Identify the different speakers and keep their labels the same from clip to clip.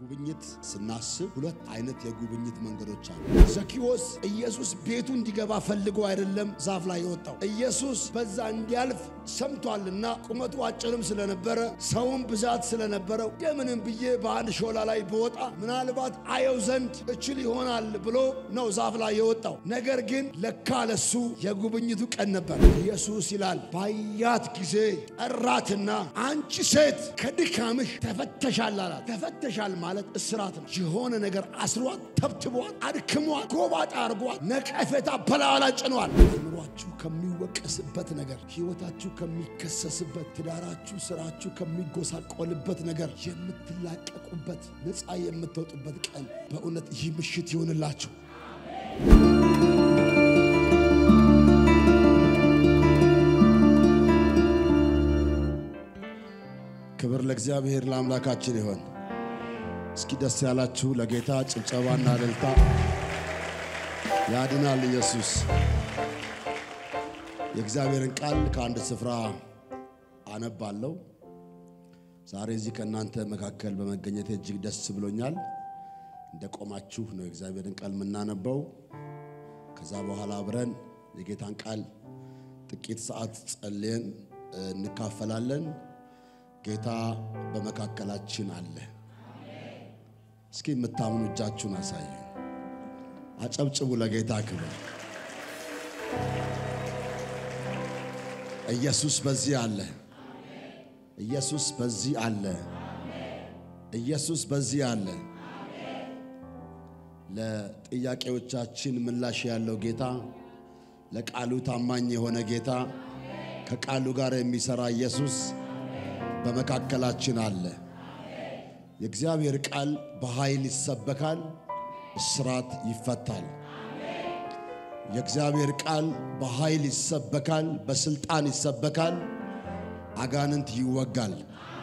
Speaker 1: ጉብኝት ስናስብ ሁለት አይነት የጉብኝት መንገዶች አሉ። ዘኪዎስ ኢየሱስ ቤቱ እንዲገባ ፈልጎ አይደለም ዛፍ ላይ የወጣው። ኢየሱስ በዛ እንዲያልፍ ሰምቷልና ቁመቱ አጭርም ስለነበረ ሰውም ብዛት ስለነበረው እንደምንም ብዬ በአንድ ሾላ ላይ ብወጣ ምናልባት አየው ዘንድ እችል ይሆናል ብሎ ነው ዛፍ ላይ የወጣው። ነገር ግን ለካ ለሱ የጉብኝቱ ቀን ነበር። ኢየሱስ ይላል ባያት ጊዜ ጠራትና አንቺ ሴት ከድካምሽ ተፈተሻል አላት። ተፈተሻል ማለት እስራት ነው። የሆነ ነገር አስሯት፣ ተብትቧት፣ አድክሟት፣ ጎባጣ አርጓት፣ ነቀፌታ በላዋ ላይ ጭኗል። አእምሯችሁ ከሚወቀስበት ነገር፣ ሕይወታችሁ ከሚከሰስበት፣ ትዳራችሁ፣ ስራችሁ ከሚጎሳቆልበት ነገር የምትላቀቁበት ነፃ የምትወጡበት ቀን በእውነት ይህ ምሽት ይሆንላችሁ። ክብር ለእግዚአብሔር ለአምላካችን ይሆን። እስኪ ደስ ያላችሁ ለጌታ ጭብጨባና እልልታ። ያድናል ኢየሱስ። የእግዚአብሔርን ቃል ከአንድ ስፍራ አነባለሁ። ዛሬ እዚህ ከእናንተ መካከል በመገኘቴ እጅግ ደስ ብሎኛል። እንደ ቆማችሁ ነው የእግዚአብሔርን ቃል የምናነበው። ከዛ በኋላ አብረን የጌታን ቃል ጥቂት ሰዓት ጸልየን እንካፈላለን። ጌታ በመካከላችን አለ። እስኪ የምታምኑ እጃችሁን አሳዩ። አጨብጭቡ ለጌታ ክብር። ኢየሱስ በዚህ አለ። ኢየሱስ በዚህ አለ። ኢየሱስ በዚህ አለ። ለጥያቄዎቻችን ምላሽ ያለው ጌታ፣ ለቃሉ ታማኝ የሆነ ጌታ፣ ከቃሉ ጋር የሚሰራ ኢየሱስ በመካከላችን አለ። የእግዚአብሔር ቃል በኃይል ይሰበካል፣ እስራት ይፈታል። የእግዚአብሔር ቃል በኃይል ይሰበካል፣ በስልጣን ይሰበካል፣ አጋንንት ይወጋል።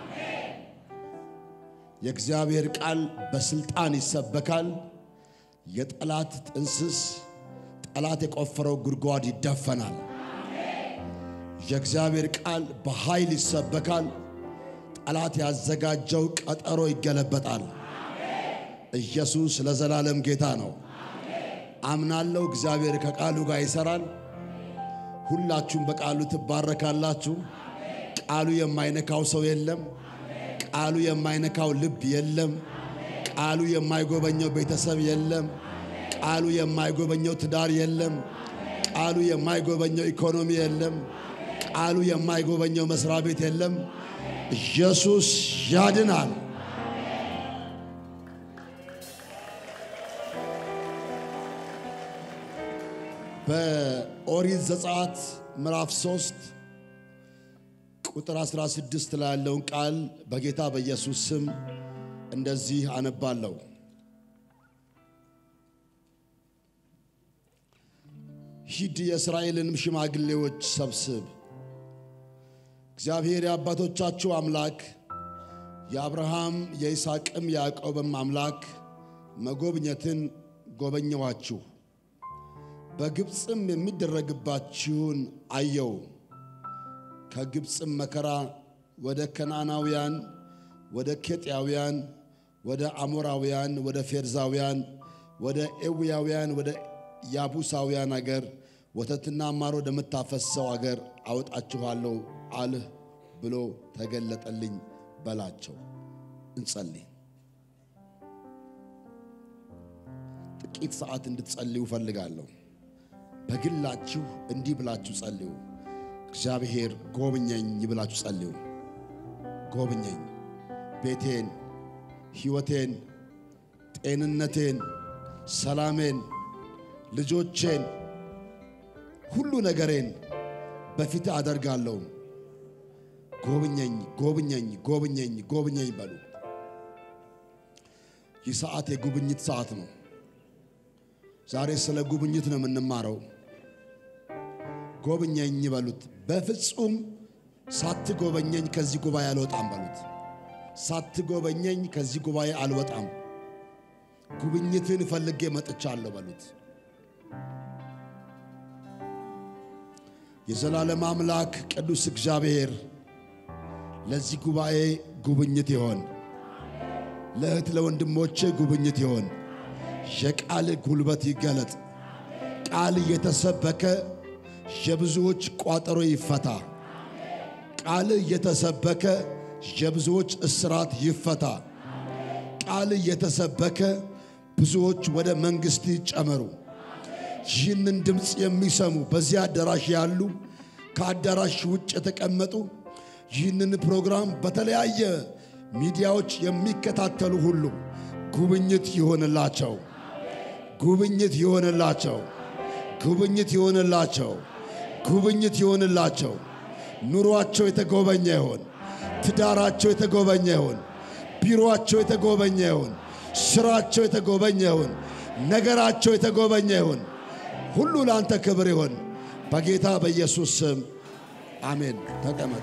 Speaker 1: የእግዚአብሔር ቃል በስልጣን ይሰበካል። የጠላት ጥንስስ፣ ጠላት የቆፈረው ጉድጓድ ይደፈናል። የእግዚአብሔር ቃል በኃይል ይሰበካል። ጠላት ያዘጋጀው ቀጠሮ ይገለበጣል። ኢየሱስ ለዘላለም ጌታ ነው። አምናለሁ። እግዚአብሔር ከቃሉ ጋር ይሰራል። ሁላችሁም በቃሉ ትባረካላችሁ። ቃሉ የማይነካው ሰው የለም። ቃሉ የማይነካው ልብ የለም። ቃሉ የማይጎበኘው ቤተሰብ የለም። ቃሉ የማይጎበኘው ትዳር የለም። ቃሉ የማይጎበኘው ኢኮኖሚ የለም። ቃሉ የማይጎበኘው መስሪያ ቤት የለም። ኢየሱስ ያድናል። በኦሪት ዘጸአት ምዕራፍ 3 ቁጥር 16 ላይ ያለውን ቃል በጌታ በኢየሱስ ስም እንደዚህ አነባለሁ። ሂድ የእስራኤልንም ሽማግሌዎች ሰብስብ እግዚአብሔር የአባቶቻችሁ አምላክ የአብርሃም የይስሐቅም የያዕቆብም አምላክ መጎብኘትን ጎበኘኋችሁ፣ በግብፅም የሚደረግባችሁን አየው። ከግብፅም መከራ ወደ ከነዓናውያን፣ ወደ ኬጥያውያን፣ ወደ አሞራውያን፣ ወደ ፌርዛውያን፣ ወደ ኤዊያውያን፣ ወደ ያቡሳውያን አገር ወተትና ማር ወደምታፈሰው አገር አወጣችኋለሁ አልህ ብሎ ተገለጠልኝ በላቸው። እንጸልይ። ጥቂት ሰዓት እንድትጸልዩ እፈልጋለሁ። በግላችሁ እንዲህ ብላችሁ ጸልዩ። እግዚአብሔር ጎብኘኝ ብላችሁ ጸልዩ። ጎብኘኝ፣ ቤቴን፣ ሕይወቴን፣ ጤንነቴን፣ ሰላሜን፣ ልጆቼን፣ ሁሉ ነገሬን በፊት አደርጋለሁ። ጎብኘኝ ጎብኘኝ ጎብኘኝ ጎብኘኝ በሉ። ይህ ሰዓት የጉብኝት ሰዓት ነው። ዛሬ ስለ ጉብኝት ነው የምንማረው። ጎብኘኝ በሉት። በፍጹም ሳትጎበኘኝ ከዚህ ጉባኤ አልወጣም በሉት። ሳትጎበኘኝ ከዚህ ጉባኤ አልወጣም። ጉብኝትን ፈልጌ መጥቻለሁ በሉት። የዘላለም አምላክ ቅዱስ እግዚአብሔር ለዚህ ጉባኤ ጉብኝት ይሆን፣ ለእህት ለወንድሞቼ ጉብኝት ይሆን። የቃል ጉልበት ይገለጥ። ቃል እየተሰበከ የብዙዎች ቋጠሮ ይፈታ። ቃል እየተሰበከ የብዙዎች እስራት ይፈታ። ቃል እየተሰበከ ብዙዎች ወደ መንግሥት ይጨመሩ። ይህንን ድምፅ የሚሰሙ በዚህ አዳራሽ ያሉ ከአዳራሽ ውጭ የተቀመጡ ይህንን ፕሮግራም በተለያየ ሚዲያዎች የሚከታተሉ ሁሉ ጉብኝት ይሆንላቸው፣ ጉብኝት ይሆንላቸው፣ ጉብኝት ይሆንላቸው፣ ጉብኝት ይሆንላቸው። ኑሯቸው የተጎበኘ ይሆን፣ ትዳራቸው የተጎበኘ ይሆን፣ ቢሮአቸው የተጎበኘ ይሆን፣ ስራቸው የተጎበኘ ይሆን፣ ነገራቸው የተጎበኘ ይሆን። ሁሉ ለአንተ ክብር ይሆን በጌታ በኢየሱስ ስም አሜን። ተቀመጡ።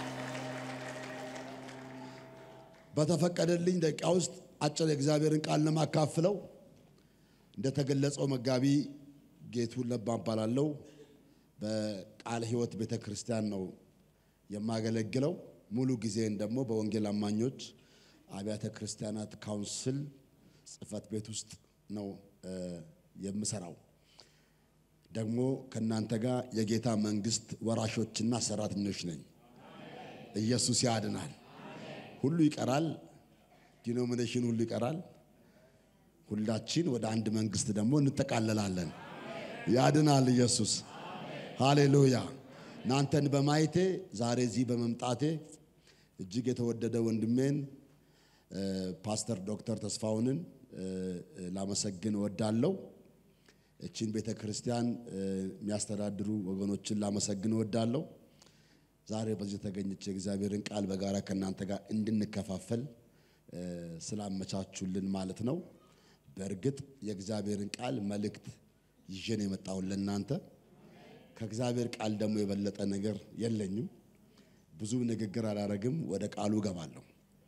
Speaker 1: በተፈቀደልኝ ደቂቃ ውስጥ አጭር የእግዚአብሔርን ቃል ለማካፍለው እንደተገለጸው መጋቢ ጌቱን ለባ እባላለሁ። በቃለ ሕይወት ቤተ ክርስቲያን ነው የማገለግለው። ሙሉ ጊዜን ደግሞ በወንጌል አማኞች አብያተ ክርስቲያናት ካውንስል ጽሕፈት ቤት ውስጥ ነው የምሰራው። ደግሞ ከእናንተ ጋር የጌታ መንግሥት ወራሾችና ሰራተኞች ነኝ። ኢየሱስ ያድናል። ሁሉ ይቀራል። ዲኖሚኔሽን ሁሉ ይቀራል። ሁላችን ወደ አንድ መንግሥት ደግሞ እንጠቃለላለን። ያድናል ኢየሱስ። ሃሌሉያ። እናንተን በማየቴ ዛሬ እዚህ በመምጣቴ እጅግ የተወደደ ወንድሜን ፓስተር ዶክተር ተስፋውንን ላመሰግን እወዳለሁ። እችን ቤተ ክርስቲያን የሚያስተዳድሩ ወገኖችን ላመሰግን እወዳለሁ። ዛሬ በዚህ ተገኝቼ የእግዚአብሔርን ቃል በጋራ ከእናንተ ጋር እንድንከፋፈል ስላመቻቹልን ማለት ነው። በእርግጥ የእግዚአብሔርን ቃል መልእክት ይዤን የመጣሁን ለእናንተ ከእግዚአብሔር ቃል ደግሞ የበለጠ ነገር የለኝም። ብዙ ንግግር አላረግም፣ ወደ ቃሉ እገባለሁ።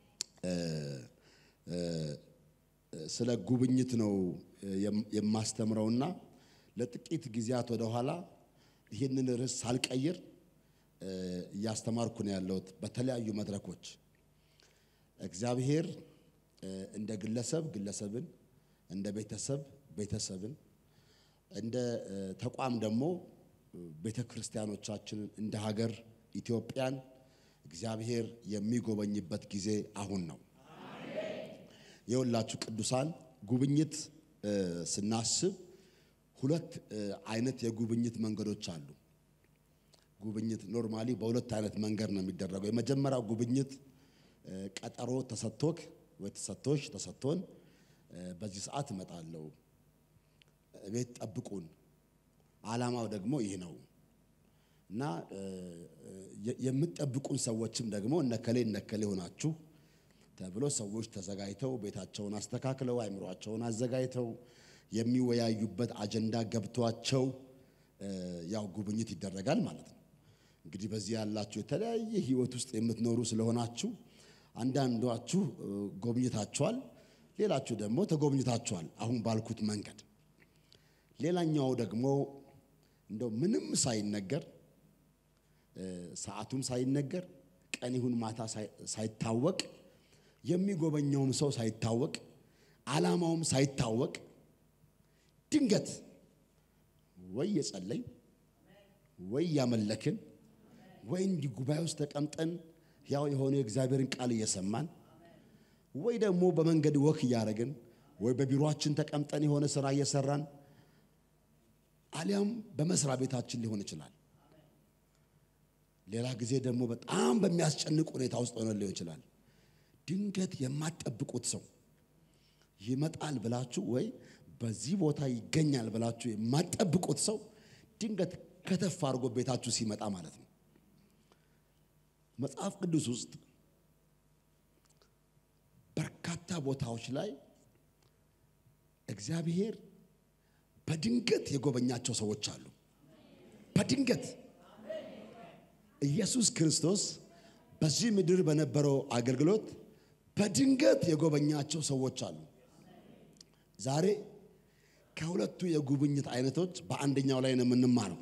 Speaker 1: ስለ ጉብኝት ነው የማስተምረውና ለጥቂት ጊዜያት ወደኋላ ይህንን ርዕስ ሳልቀይር እያስተማርኩ ነው ያለሁት በተለያዩ መድረኮች። እግዚአብሔር እንደ ግለሰብ ግለሰብን፣ እንደ ቤተሰብ ቤተሰብን፣ እንደ ተቋም ደግሞ ቤተ ክርስቲያኖቻችንን እንደ ሀገር ኢትዮጵያን እግዚአብሔር የሚጎበኝበት ጊዜ አሁን ነው። የሁላችሁ ቅዱሳን ጉብኝት ስናስብ ሁለት አይነት የጉብኝት መንገዶች አሉ። ጉብኝት ኖርማሊ በሁለት አይነት መንገድ ነው የሚደረገው። የመጀመሪያው ጉብኝት ቀጠሮ ተሰጥቶክ ወይ ተሰጥቶሽ ተሰጥቶን በዚህ ሰዓት እመጣለሁ፣ ቤት ጠብቁን፣ ዓላማው ደግሞ ይህ ነው እና የምትጠብቁን ሰዎችም ደግሞ እነከሌ እነከሌ ሆናችሁ ተብሎ ሰዎች ተዘጋጅተው ቤታቸውን አስተካክለው አይምሯቸውን አዘጋጅተው የሚወያዩበት አጀንዳ ገብቷቸው ያው ጉብኝት ይደረጋል ማለት ነው። እንግዲህ በዚህ ያላችሁ የተለያየ ሕይወት ውስጥ የምትኖሩ ስለሆናችሁ አንዳንዷችሁ ጎብኝታችኋል፣ ሌላችሁ ደግሞ ተጎብኝታችኋል አሁን ባልኩት መንገድ። ሌላኛው ደግሞ እንደው ምንም ሳይነገር ሰዓቱም ሳይነገር ቀን ይሁን ማታ ሳይታወቅ የሚጎበኘውም ሰው ሳይታወቅ ዓላማውም ሳይታወቅ ድንገት ወይ የጸለይ ወይ ያመለክን ወይ እንዲህ ጉባኤ ውስጥ ተቀምጠን ያው የሆነ የእግዚአብሔርን ቃል እየሰማን ወይ ደግሞ በመንገድ ወክ እያደረግን ወይ በቢሮአችን ተቀምጠን የሆነ ስራ እየሰራን አሊያም በመስሪያ ቤታችን ሊሆን ይችላል። ሌላ ጊዜ ደግሞ በጣም በሚያስጨንቅ ሁኔታ ውስጥ ሆነ ሊሆን ይችላል። ድንገት የማትጠብቁት ሰው ይመጣል ብላችሁ ወይ በዚህ ቦታ ይገኛል ብላችሁ የማትጠብቁት ሰው ድንገት ከተፍ አድርጎ ቤታችሁ ሲመጣ ማለት ነው። መጽሐፍ ቅዱስ ውስጥ በርካታ ቦታዎች ላይ እግዚአብሔር በድንገት የጎበኛቸው ሰዎች አሉ። በድንገት ኢየሱስ ክርስቶስ በዚህ ምድር በነበረው አገልግሎት በድንገት የጎበኛቸው ሰዎች አሉ። ዛሬ ከሁለቱ የጉብኝት አይነቶች በአንደኛው ላይ ነው የምንማረው።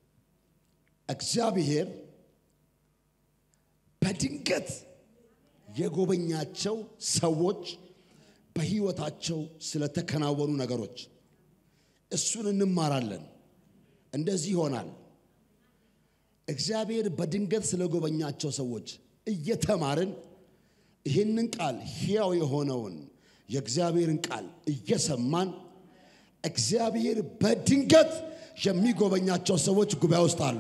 Speaker 1: እግዚአብሔር በድንገት የጎበኛቸው ሰዎች በሕይወታቸው ስለተከናወኑ ነገሮች እሱን እንማራለን። እንደዚህ ይሆናል። እግዚአብሔር በድንገት ስለጎበኛቸው ሰዎች እየተማርን ይህንን ቃል ሕያው የሆነውን የእግዚአብሔርን ቃል እየሰማን እግዚአብሔር በድንገት የሚጎበኛቸው ሰዎች ጉባኤ ውስጥ አሉ።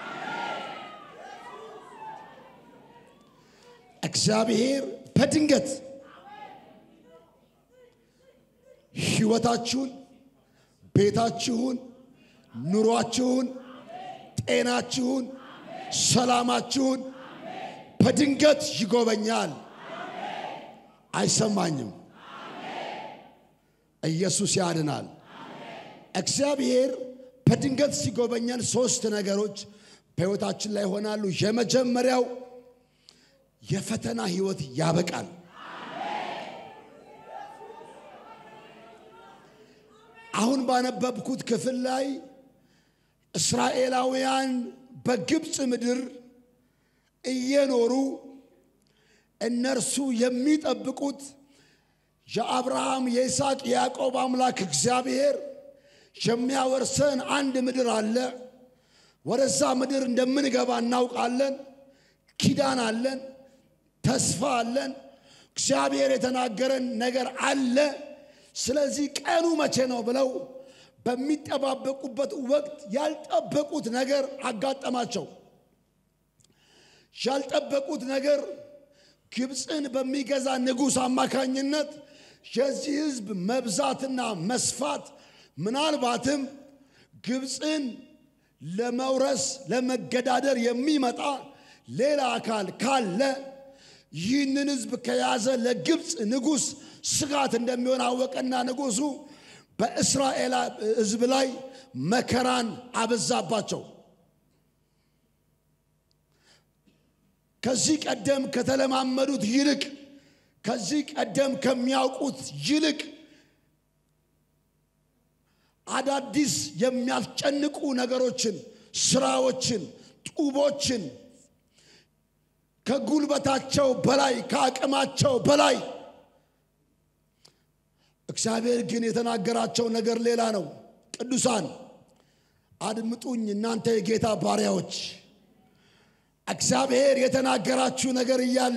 Speaker 1: እግዚአብሔር በድንገት ሕይወታችሁን፣ ቤታችሁን፣ ኑሯችሁን፣ ጤናችሁን፣ ሰላማችሁን በድንገት ይጎበኛል። አይሰማኝም። ኢየሱስ ያድናል። እግዚአብሔር በድንገት ሲጎበኘን ሶስት ነገሮች በሕይወታችን ላይ ይሆናሉ። የመጀመሪያው የፈተና ሕይወት ያበቃል። አሁን ባነበብኩት ክፍል ላይ እስራኤላውያን በግብፅ ምድር እየኖሩ እነርሱ የሚጠብቁት የአብርሃም የይስሐቅ የያዕቆብ አምላክ እግዚአብሔር የሚያወርሰን አንድ ምድር አለ። ወደዛ ምድር እንደምንገባ እናውቃለን። ኪዳን አለን፣ ተስፋ አለን። እግዚአብሔር የተናገረን ነገር አለ። ስለዚህ ቀኑ መቼ ነው ብለው በሚጠባበቁበት ወቅት ያልጠበቁት ነገር አጋጠማቸው። ያልጠበቁት ነገር ግብፅን በሚገዛ ንጉሥ አማካኝነት የዚህ ሕዝብ መብዛትና መስፋት ምናልባትም ግብፅን ለመውረስ ለመገዳደር የሚመጣ ሌላ አካል ካለ ይህንን ሕዝብ ከያዘ ለግብፅ ንጉሥ ስጋት እንደሚሆን አወቀና ንጉሡ በእስራኤል ሕዝብ ላይ መከራን አበዛባቸው። ከዚህ ቀደም ከተለማመዱት ይልቅ ከዚህ ቀደም ከሚያውቁት ይልቅ አዳዲስ የሚያስጨንቁ ነገሮችን፣ ስራዎችን፣ ጡቦችን ከጉልበታቸው በላይ ከአቅማቸው በላይ እግዚአብሔር ግን የተናገራቸው ነገር ሌላ ነው። ቅዱሳን አድምጡኝ፣ እናንተ የጌታ ባሪያዎች እግዚአብሔር የተናገራችሁ ነገር እያለ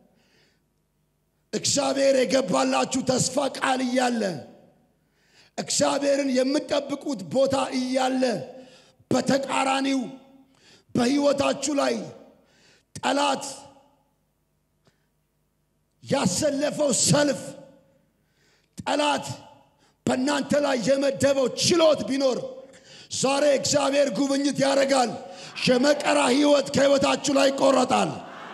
Speaker 1: እግዚአብሔር የገባላችሁ ተስፋ ቃል እያለ እግዚአብሔርን የምትጠብቁት ቦታ እያለ በተቃራኒው በሕይወታችሁ ላይ ጠላት ያሰለፈው ሰልፍ ጠላት በእናንተ ላይ የመደበው ችሎት ቢኖር ዛሬ እግዚአብሔር ጉብኝት ያደርጋል። የመከራ ሕይወት ከሕይወታችሁ ላይ ይቆረጣል።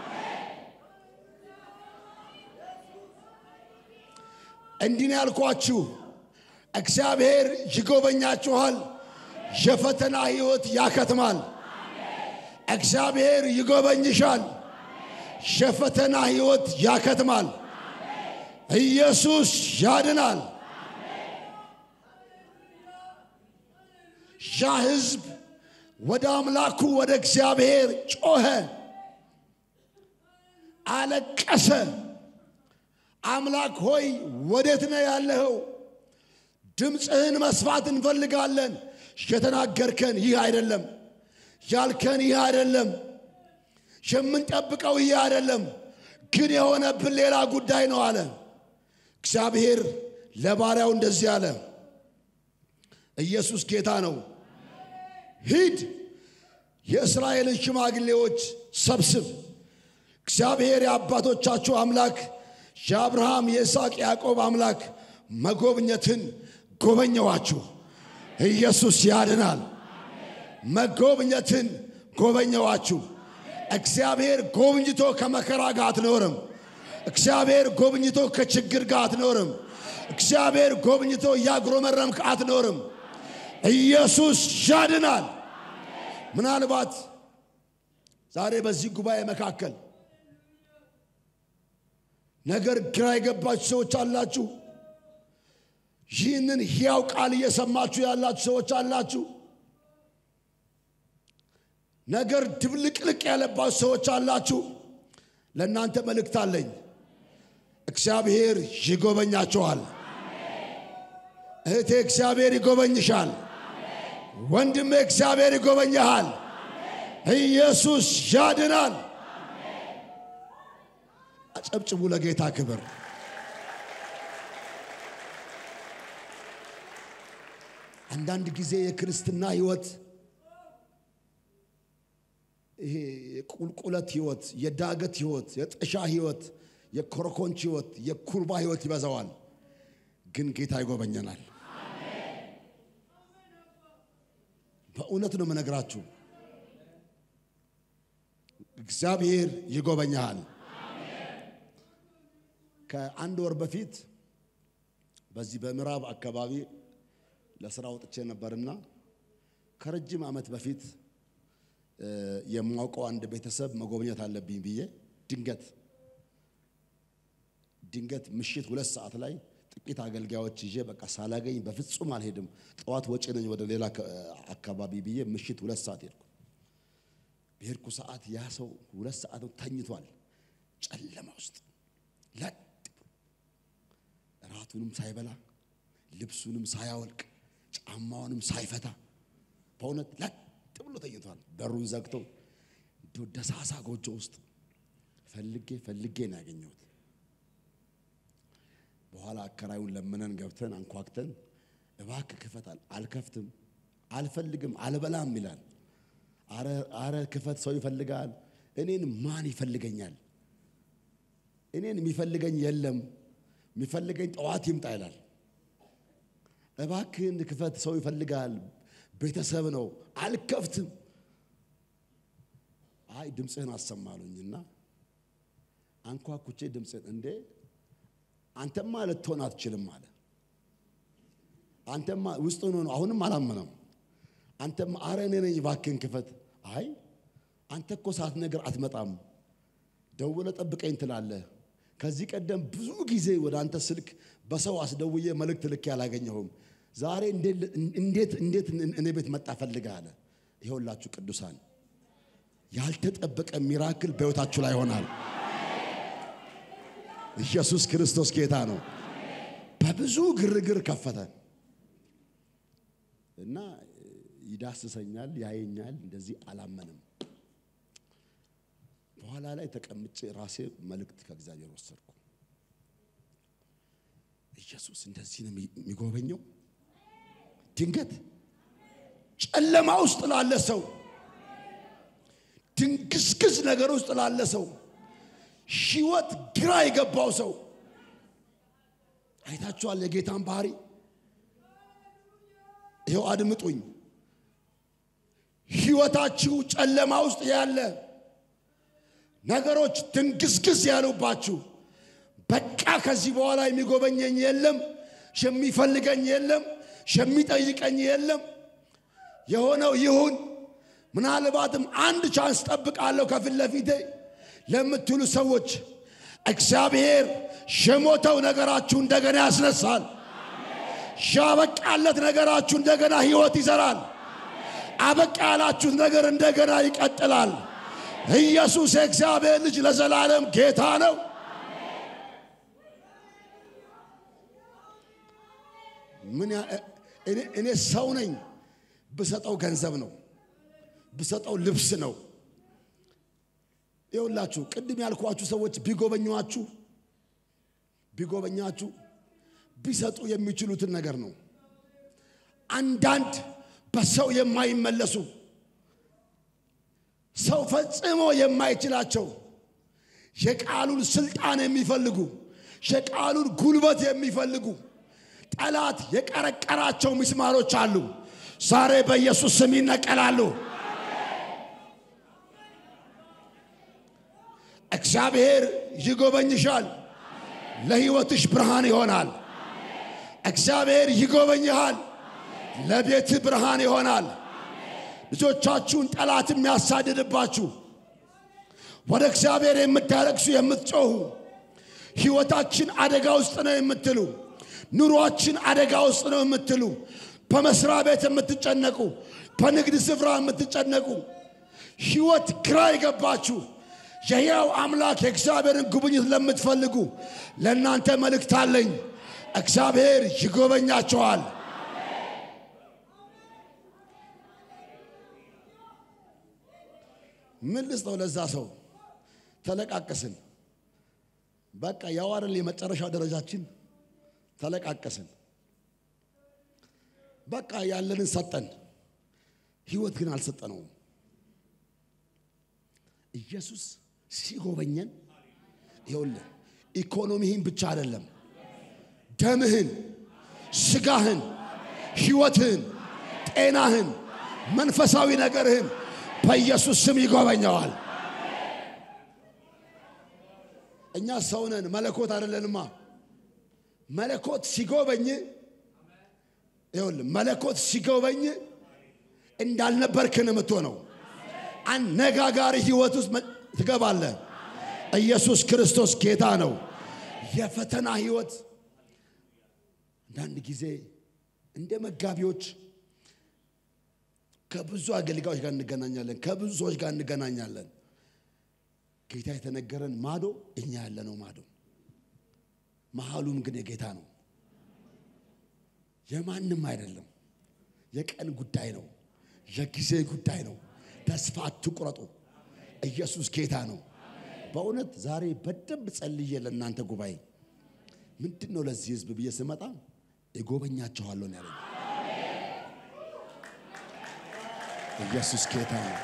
Speaker 1: እንዲህ ነው ያልኳችሁ። እግዚአብሔር ይጎበኛችኋል። የፈተና ሕይወት ያከትማል። እግዚአብሔር ይጎበኝሻል። የፈተና ሕይወት ያከትማል። ኢየሱስ ያድናል። ያ ሕዝብ ወደ አምላኩ ወደ እግዚአብሔር ጮኸ፣ አለቀሰ። አምላክ ሆይ ወዴት ነው ያለኸው? ድምፅህን መስማት እንፈልጋለን። የተናገርከን ይህ አይደለም፣ ያልከን ይህ አይደለም፣ የምንጠብቀው ይህ አይደለም፣ ግን የሆነብን ሌላ ጉዳይ ነው አለ። እግዚአብሔር ለባሪያው እንደዚህ አለ፣ ኢየሱስ ጌታ ነው። ሂድ የእስራኤልን ሽማግሌዎች ሰብስብ። እግዚአብሔር የአባቶቻችሁ አምላክ የአብርሃም የይስሐቅ ያዕቆብ አምላክ መጎብኘትን ጎበኘዋችሁ። ኢየሱስ ያድናል። መጎብኘትን ጎበኘዋችሁ። እግዚአብሔር ጎብኝቶ ከመከራ ጋር አትኖርም። እግዚአብሔር ጎብኝቶ ከችግር ጋር አትኖርም። እግዚአብሔር ጎብኝቶ እያጉረመረምክ አትኖርም። ኢየሱስ ያድናል። ምናልባት ዛሬ በዚህ ጉባኤ መካከል ነገር ግራ የገባችሁ ሰዎች አላችሁ። ይህንን ሕያው ቃል እየሰማችሁ ያላችሁ ሰዎች አላችሁ። ነገር ድብልቅልቅ ያለባችሁ ሰዎች አላችሁ። ለእናንተ መልእክት አለኝ። እግዚአብሔር ይጎበኛቸዋል። እህቴ እግዚአብሔር ይጎበኝሻል። ወንድሜ እግዚአብሔር ይጎበኝሃል። ኢየሱስ ያድናል። አጨብጭቡ ለጌታ ክብር። አንዳንድ ጊዜ የክርስትና ሕይወት ይሄ የቁልቁለት ሕይወት፣ የዳገት ሕይወት፣ የጥሻ ሕይወት፣ የኮረኮንች ሕይወት፣ የኩርባ ሕይወት ይበዛዋል። ግን ጌታ ይጎበኘናል። በእውነት ነው የምነግራችሁ። እግዚአብሔር ይጎበኛሃል። ከአንድ ወር በፊት በዚህ በምዕራብ አካባቢ ለስራ ወጥቼ ነበርና ከረጅም ዓመት በፊት የማውቀው አንድ ቤተሰብ መጎብኘት አለብኝ ብዬ ድንገት ድንገት ምሽት ሁለት ሰዓት ላይ ጥቂት አገልጋዮች ይዤ በቃ ሳላገኝ በፍጹም አልሄድም፣ ጠዋት ወጪ ነኝ ወደ ሌላ አካባቢ ብዬ ምሽት ሁለት ሰዓት ሄድኩ። በሄድኩ ሰዓት ያ ሰው ሁለት ሰዓት ተኝቷል፣ ጨለማ ውስጥ ለጥ እራቱንም ሳይበላ ልብሱንም ሳያወልቅ ጫማውንም ሳይፈታ በእውነት ለጥ ብሎ ተኝቷል። በሩን ዘግቶ እንደ ደሳሳ ጎጆ ውስጥ ፈልጌ ፈልጌ ነው ያገኘሁት። በኋላ አከራዩን ለምነን ገብተን አንኳክተን እባክህ ክፈታል። አልከፍትም፣ አልፈልግም፣ አልበላም ይላል። አረ ክፈት፣ ሰው ይፈልጋል። እኔን ማን ይፈልገኛል? እኔን የሚፈልገኝ የለም፣ የሚፈልገኝ ጠዋት ይምጣ ይላል። እባክህን ክፈት፣ ሰው ይፈልጋል፣ ቤተሰብ ነው። አልከፍትም። አይ ድምፅህን አሰማሉኝና አንኳኩቼ ድምፅህን እንዴ አንተማ ልትሆን አትችልም አለ። አንተማ ውስጥ ሆኖ ነው። አሁንም አላመነም። አንተማ አረ እኔ ነኝ እባክህን ክፈት። አይ አንተ እኮ ሳትነግር አትመጣም። ደውለ ጠብቀኝ ትላለህ። ከዚህ ቀደም ብዙ ጊዜ ወደ አንተ ስልክ በሰው አስደውዬ መልእክት ልኬ አላገኘሁም። ዛሬ እንዴት እንዴት እኔ ቤት መጣ ፈልገህ አለ። ይኸውላችሁ ቅዱሳን ያልተጠበቀ ሚራክል በሕይወታችሁ ላይ ይሆናል። ኢየሱስ ክርስቶስ ጌታ ነው። በብዙ ግርግር ከፈተ እና ይዳስሰኛል፣ ያየኛል። እንደዚህ አላመንም። በኋላ ላይ ተቀምጬ ራሴ መልእክት ከእግዚአብሔር ወሰድኩ። ኢየሱስ እንደዚህ ነው የሚጎበኘው። ድንገት ጨለማ ውስጥ ላለ ሰው፣ ድንግዝግዝ ነገር ውስጥ ላለ ሰው ሕይወት ግራ የገባው ሰው አይታችኋል። የጌታን ባህሪ ይኸው አድምጡኝ። ሕይወታችሁ ጨለማ ውስጥ ያለ ነገሮች ድንግዝግዝ ያሉባችሁ፣ በቃ ከዚህ በኋላ የሚጎበኘኝ የለም፣ የሚፈልገኝ የለም፣ የሚጠይቀኝ የለም፣ የሆነው ይሁን፣ ምናልባትም አንድ ቻንስ ጠብቃለሁ ከፊት ለፊቴ ለምትሉ ሰዎች እግዚአብሔር የሞተው ነገራችሁ እንደገና ያስነሳል። ያበቃለት ነገራችሁ እንደገና ሕይወት ይዘራል። አበቃ ያላችሁት ነገር እንደገና ይቀጥላል። ኢየሱስ የእግዚአብሔር ልጅ ለዘላለም ጌታ ነው። ምን እኔ ሰው ነኝ። ብሰጠው ገንዘብ ነው፣ ብሰጠው ልብስ ነው። ይኸውላችሁ ቅድም ያልኳችሁ ሰዎች ቢጎበኟችሁ ቢጎበኛችሁ ቢሰጡ የሚችሉትን ነገር ነው። አንዳንድ በሰው የማይመለሱ ሰው ፈጽሞ የማይችላቸው የቃሉን ስልጣን የሚፈልጉ የቃሉን ጉልበት የሚፈልጉ ጠላት የቀረቀራቸው ምስማሮች አሉ። ዛሬ በኢየሱስ ስም ይነቀላሉ። እግዚአብሔር ይጎበኝሻል። ለሕይወትሽ ብርሃን ይሆናል። እግዚአብሔር ይጎበኝሃል። ለቤት ብርሃን ይሆናል። ልጆቻችሁን ጠላት የሚያሳድድባችሁ ወደ እግዚአብሔር የምታለቅሱ የምትጮኹ፣ ሕይወታችን አደጋ ውስጥ ነው የምትሉ፣ ኑሯችን አደጋ ውስጥ ነው የምትሉ፣ በመስሪያ ቤት የምትጨነቁ፣ በንግድ ስፍራ የምትጨነቁ፣ ሕይወት ግራ የገባችሁ የሕያው አምላክ የእግዚአብሔርን ጉብኝት ለምትፈልጉ ለእናንተ መልእክት አለኝ። እግዚአብሔር ይጎበኛቸዋል። ምን ልስጠው ለዛ ሰው? ተለቃቀስን። በቃ ያው አይደል የመጨረሻው ደረጃችን። ተለቃቀስን። በቃ ያለንን ሰጠን። ህይወት ግን አልሰጠነውም። ኢየሱስ ሲጎበኘን ይኸውልህ ኢኮኖሚህን ብቻ አይደለም፣ ደምህን፣ ስጋህን፣ ህይወትህን፣ ጤናህን፣ መንፈሳዊ ነገርህን በኢየሱስ ስም ይጎበኘዋል። እኛ ሰው ነን፣ መለኮት አይደለንማ። መለኮት ሲጎበኝ ይኸውልህ መለኮት ሲጎበኝ እንዳልነበርክ ነው የምትሆነው። አነጋጋሪ ህይወት ውስጥ ትገባለህ። ኢየሱስ ክርስቶስ ጌታ ነው። የፈተና ህይወት አንዳንድ ጊዜ እንደ መጋቢዎች ከብዙ አገልጋዮች ጋር እንገናኛለን፣ ከብዙ ሰዎች ጋር እንገናኛለን። ጌታ የተነገረን ማዶ እኛ ያለነው ማዶ፣ መሀሉም ግን የጌታ ነው፣ የማንም አይደለም። የቀን ጉዳይ ነው፣ የጊዜ ጉዳይ ነው። ተስፋ አትቁረጡ። ኢየሱስ ጌታ ነው። በእውነት ዛሬ በደንብ ጸልዬ ለእናንተ ጉባኤ ምንድን ነው ለዚህ ህዝብ ብዬ ስመጣ እጎበኛችኋለሁ ነው ያለኝ። ኢየሱስ ጌታ ነው።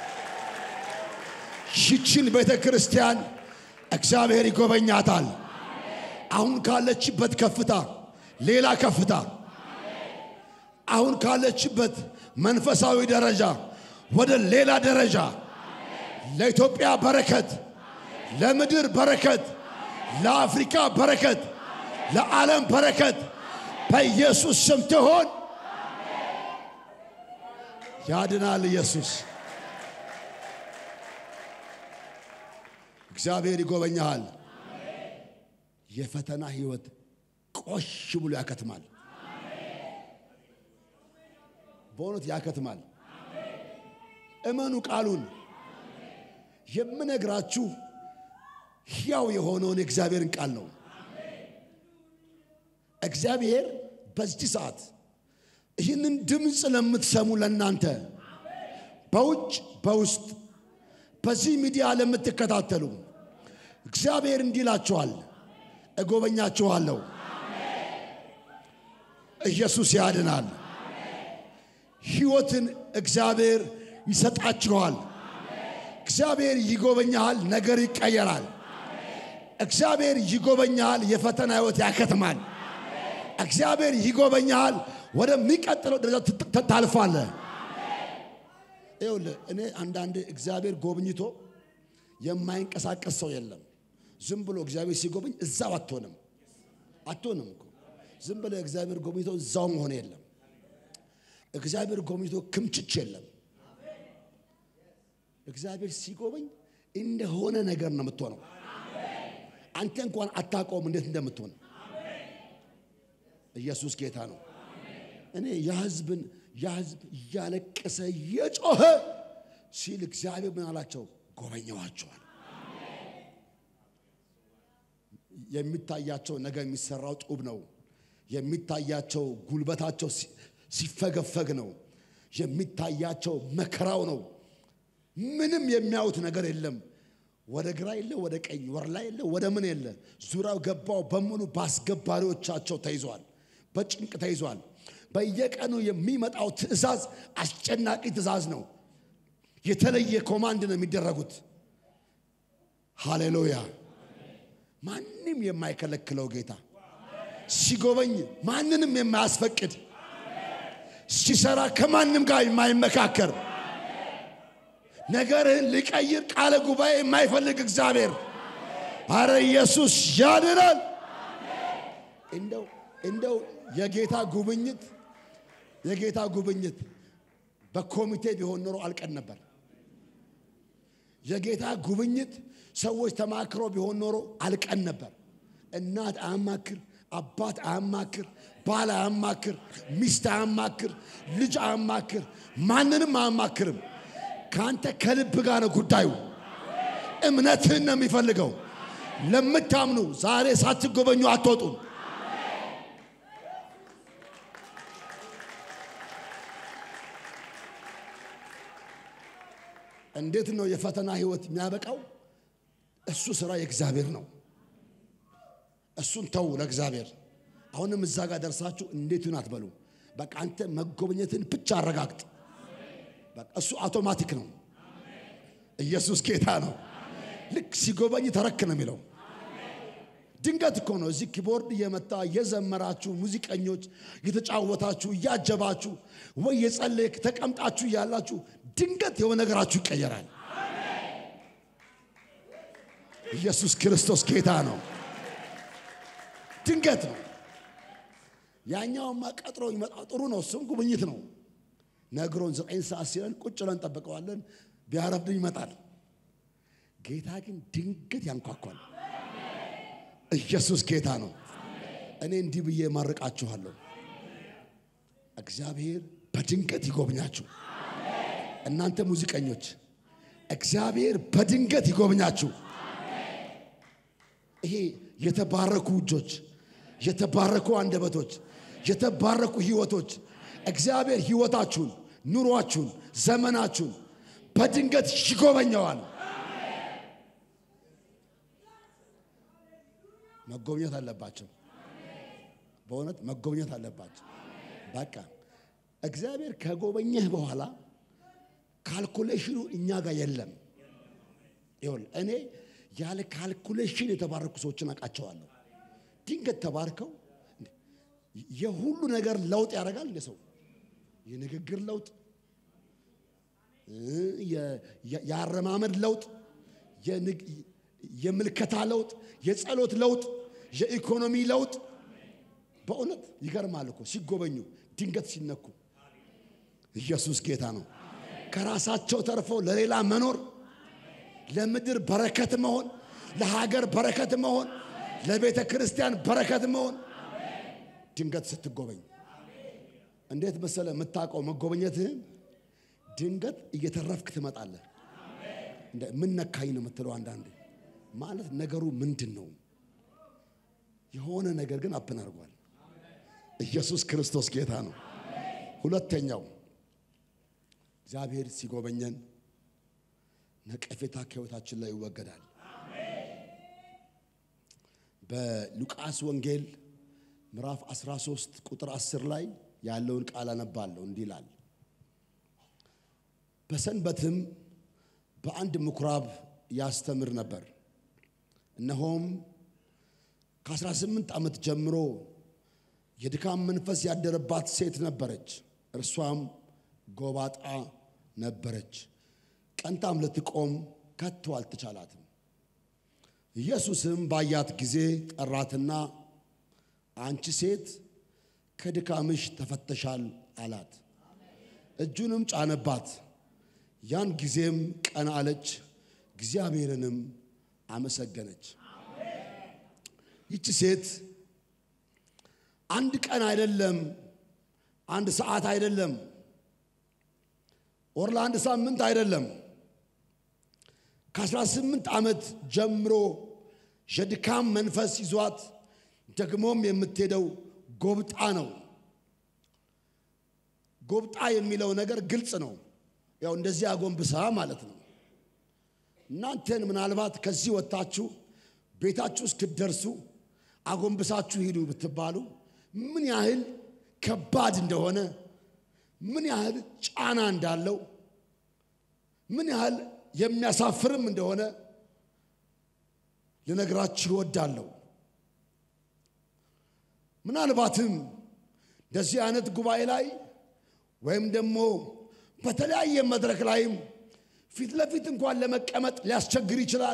Speaker 1: ይችን ቤተ ክርስቲያን እግዚአብሔር ይጎበኛታል። አሁን ካለችበት ከፍታ ሌላ ከፍታ፣ አሁን ካለችበት መንፈሳዊ ደረጃ ወደ ሌላ ደረጃ ለኢትዮጵያ በረከት፣ ለምድር በረከት፣ ለአፍሪካ በረከት፣ ለዓለም በረከት በኢየሱስ ስም ትሆን። ያድናል ኢየሱስ። እግዚአብሔር ይጎበኛሃል። የፈተና ህይወት ቆሽ ብሎ ያከትማል። በእውነት ያከትማል። እመኑ ቃሉን። የምነግራችሁ ሕያው የሆነውን የእግዚአብሔርን ቃል ነው። እግዚአብሔር በዚህ ሰዓት ይህንን ድምፅ ለምትሰሙ ለእናንተ በውጭ በውስጥ በዚህ ሚዲያ ለምትከታተሉ እግዚአብሔር እንዲህ ይላችኋል፣ እጎበኛችኋለሁ። ኢየሱስ ያድናል። ሕይወትን እግዚአብሔር ይሰጣችኋል። እግዚአብሔር ይጎበኛሃል፣ ነገር ይቀየራል። እግዚአብሔር ይጎበኛሃል፣ የፈተና ሕይወት ያከትማል። እግዚአብሔር ይጎበኛሃል፣ ወደሚቀጥለው ደረጃ ታልፋለህ። ይኸውልህ እኔ አንዳንድ እግዚአብሔር ጎብኝቶ የማይንቀሳቀስ ሰው የለም። ዝም ብሎ እግዚአብሔር ሲጎበኝ እዛው አትሆንም አትሆንም እኮ ዝም ብሎ እግዚአብሔር ጎብኝቶ እዛው መሆን የለም። እግዚአብሔር ጎብኝቶ ክምችች የለም። እግዚአብሔር ሲጎበኝ እንደሆነ ነገር ነው የምትሆነው። አንተ እንኳን አታውቀውም እንዴት እንደምትሆን። ኢየሱስ ጌታ ነው። እኔ የህዝብን የህዝብ እያለቀሰ እየጮኸ ሲል እግዚአብሔር ምን አላቸው? ጎበኘዋቸዋል። የሚታያቸው ነገር የሚሰራው ጡብ ነው። የሚታያቸው ጉልበታቸው ሲፈገፈግ ነው። የሚታያቸው መከራው ነው። ምንም የሚያዩት ነገር የለም። ወደ ግራ የለ፣ ወደ ቀኝ ወርላ የለ፣ ወደ ምን የለ። ዙሪያው ገባው በሙሉ በአስገባሪዎቻቸው ተይዟል፣ በጭንቅ ተይዟል። በየቀኑ የሚመጣው ትእዛዝ አስጨናቂ ትእዛዝ ነው። የተለየ ኮማንድ ነው የሚደረጉት። ሃሌሉያ! ማንም የማይከለክለው ጌታ ሲጎበኝ ማንንም የማያስፈቅድ ሲሰራ ከማንም ጋር የማይመካከር ነገርህን ሊቀይር ቃለ ጉባኤ የማይፈልግ እግዚአብሔር አረ ኢየሱስ ያድናል። እንደው እንደው የጌታ ጉብኝት የጌታ ጉብኝት በኮሚቴ ቢሆን ኖሮ አልቀን ነበር። የጌታ ጉብኝት ሰዎች ተማክሮ ቢሆን ኖሮ አልቀን ነበር። እናት አያማክር፣ አባት አያማክር፣ ባል አያማክር፣ ሚስት አያማክር፣ ልጅ አያማክር፣ ማንንም አያማክርም። ከአንተ ከልብ ጋር ነው ጉዳዩ። እምነትህን ነው የሚፈልገው። ለምታምኑ ዛሬ ሳትጎበኙ አትወጡም። እንዴት ነው የፈተና ህይወት የሚያበቃው? እሱ ስራ የእግዚአብሔር ነው። እሱን ተው ለእግዚአብሔር። አሁንም እዛ ጋር ደርሳችሁ እንዴት ይሁን አትበሉ። በቃ አንተ መጎብኘትን ብቻ አረጋግጥ። በቃ እሱ አውቶማቲክ ነው። ኢየሱስ ጌታ ነው። ልክ ሲጎበኝ ተረክ ነው የሚለው። ድንገት እኮ ነው እዚህ ኪቦርድ እየመታ እየዘመራችሁ ሙዚቀኞች እየተጫወታችሁ እያጀባችሁ ወይ የጸለይክ ተቀምጣችሁ እያላችሁ ድንገት የሆነ ነገራችሁ ይቀየራል። ኢየሱስ ክርስቶስ ጌታ ነው። ድንገት ነው። ያኛውማ ቀጥሮ ይመጣ ጥሩ ነው። እሱም ጉብኝት ነው። ነግሮን ዘጠኝ ሰዓት ሲለን ቁጭ ብለን እንጠብቀዋለን። ቢያረፍድን ይመጣል። ጌታ ግን ድንገት ያንኳኳል። ኢየሱስ ጌታ ነው። እኔ እንዲህ ብዬ ማርቃችኋለሁ። እግዚአብሔር በድንገት ይጎብኛችሁ። እናንተ ሙዚቀኞች እግዚአብሔር በድንገት ይጎብኛችሁ። ይሄ የተባረኩ እጆች፣ የተባረኩ አንደበቶች፣ የተባረኩ ህይወቶች እግዚአብሔር ህይወታችሁን፣ ኑሯችሁን፣ ዘመናችሁን በድንገት ይጎበኘዋል። መጎብኘት አለባቸው። በእውነት መጎብኘት አለባቸው። በቃ እግዚአብሔር ከጎበኘህ በኋላ ካልኩሌሽኑ እኛ ጋር የለም። ይኸውልህ እኔ ያለ ካልኩሌሽን የተባረኩ ሰዎችን አውቃቸዋለሁ። ድንገት ተባርከው የሁሉ ነገር ለውጥ ያደርጋል። እንደ ሰው የንግግር ለውጥ፣ የአረማመድ ለውጥ፣ የምልከታ ለውጥ፣ የጸሎት ለውጥ፣ የኢኮኖሚ ለውጥ። በእውነት ይገርማል እኮ ሲጎበኙ ድንገት ሲነኩ። ኢየሱስ ጌታ ነው። ከራሳቸው ተርፈው ለሌላ መኖር፣ ለምድር በረከት መሆን፣ ለሀገር በረከት መሆን፣ ለቤተ ክርስቲያን በረከት መሆን ድንገት ስትጎበኝ እንዴት መሰለ የምታውቀው መጎበኘትህን ድንገት እየተረፍክ ትመጣለህ። ምን ነካኝ ነው የምትለው አንዳንዴ ማለት ነገሩ ምንድን ነው? የሆነ ነገር ግን አፕን አድርጓል። ኢየሱስ ክርስቶስ ጌታ ነው። ሁለተኛው እግዚአብሔር ሲጎበኘን ነቀፌታ ከሕይወታችን ላይ ይወገዳል። በሉቃስ ወንጌል ምዕራፍ 13 ቁጥር 10 ላይ ያለውን ቃል አነባለሁ። እንዲህ ይላል፣ በሰንበትም በአንድ ምኩራብ ያስተምር ነበር። እነሆም ከ18 ዓመት ጀምሮ የድካም መንፈስ ያደረባት ሴት ነበረች። እርሷም ጎባጣ ነበረች። ቀንታም ልትቆም ከቶ አልተቻላትም። ኢየሱስም ባያት ጊዜ ጠራትና አንቺ ሴት ከድካምሽ ተፈተሻል አላት። እጁንም ጫነባት። ያን ጊዜም ቀና አለች፣ እግዚአብሔርንም አመሰገነች። ይቺ ሴት አንድ ቀን አይደለም፣ አንድ ሰዓት አይደለም፣ ወር ለአንድ ሳምንት አይደለም፣ ከ18 ዓመት ጀምሮ የድካም መንፈስ ይዟት ደግሞም የምትሄደው ጎብጣ ነው። ጎብጣ የሚለው ነገር ግልጽ ነው። ያው እንደዚህ አጎንብሳ ማለት ነው። እናንተን ምናልባት ከዚህ ወጥታችሁ ቤታችሁ እስክትደርሱ አጎንብሳችሁ ሂዱ ብትባሉ ምን ያህል ከባድ እንደሆነ፣ ምን ያህል ጫና እንዳለው፣ ምን ያህል የሚያሳፍርም እንደሆነ ልነግራችሁ እወዳለሁ። ምናልባትም እንደዚህ አይነት ጉባኤ ላይ ወይም ደግሞ በተለያየ መድረክ ላይም ፊት ለፊት እንኳን ለመቀመጥ ሊያስቸግር ይችላል።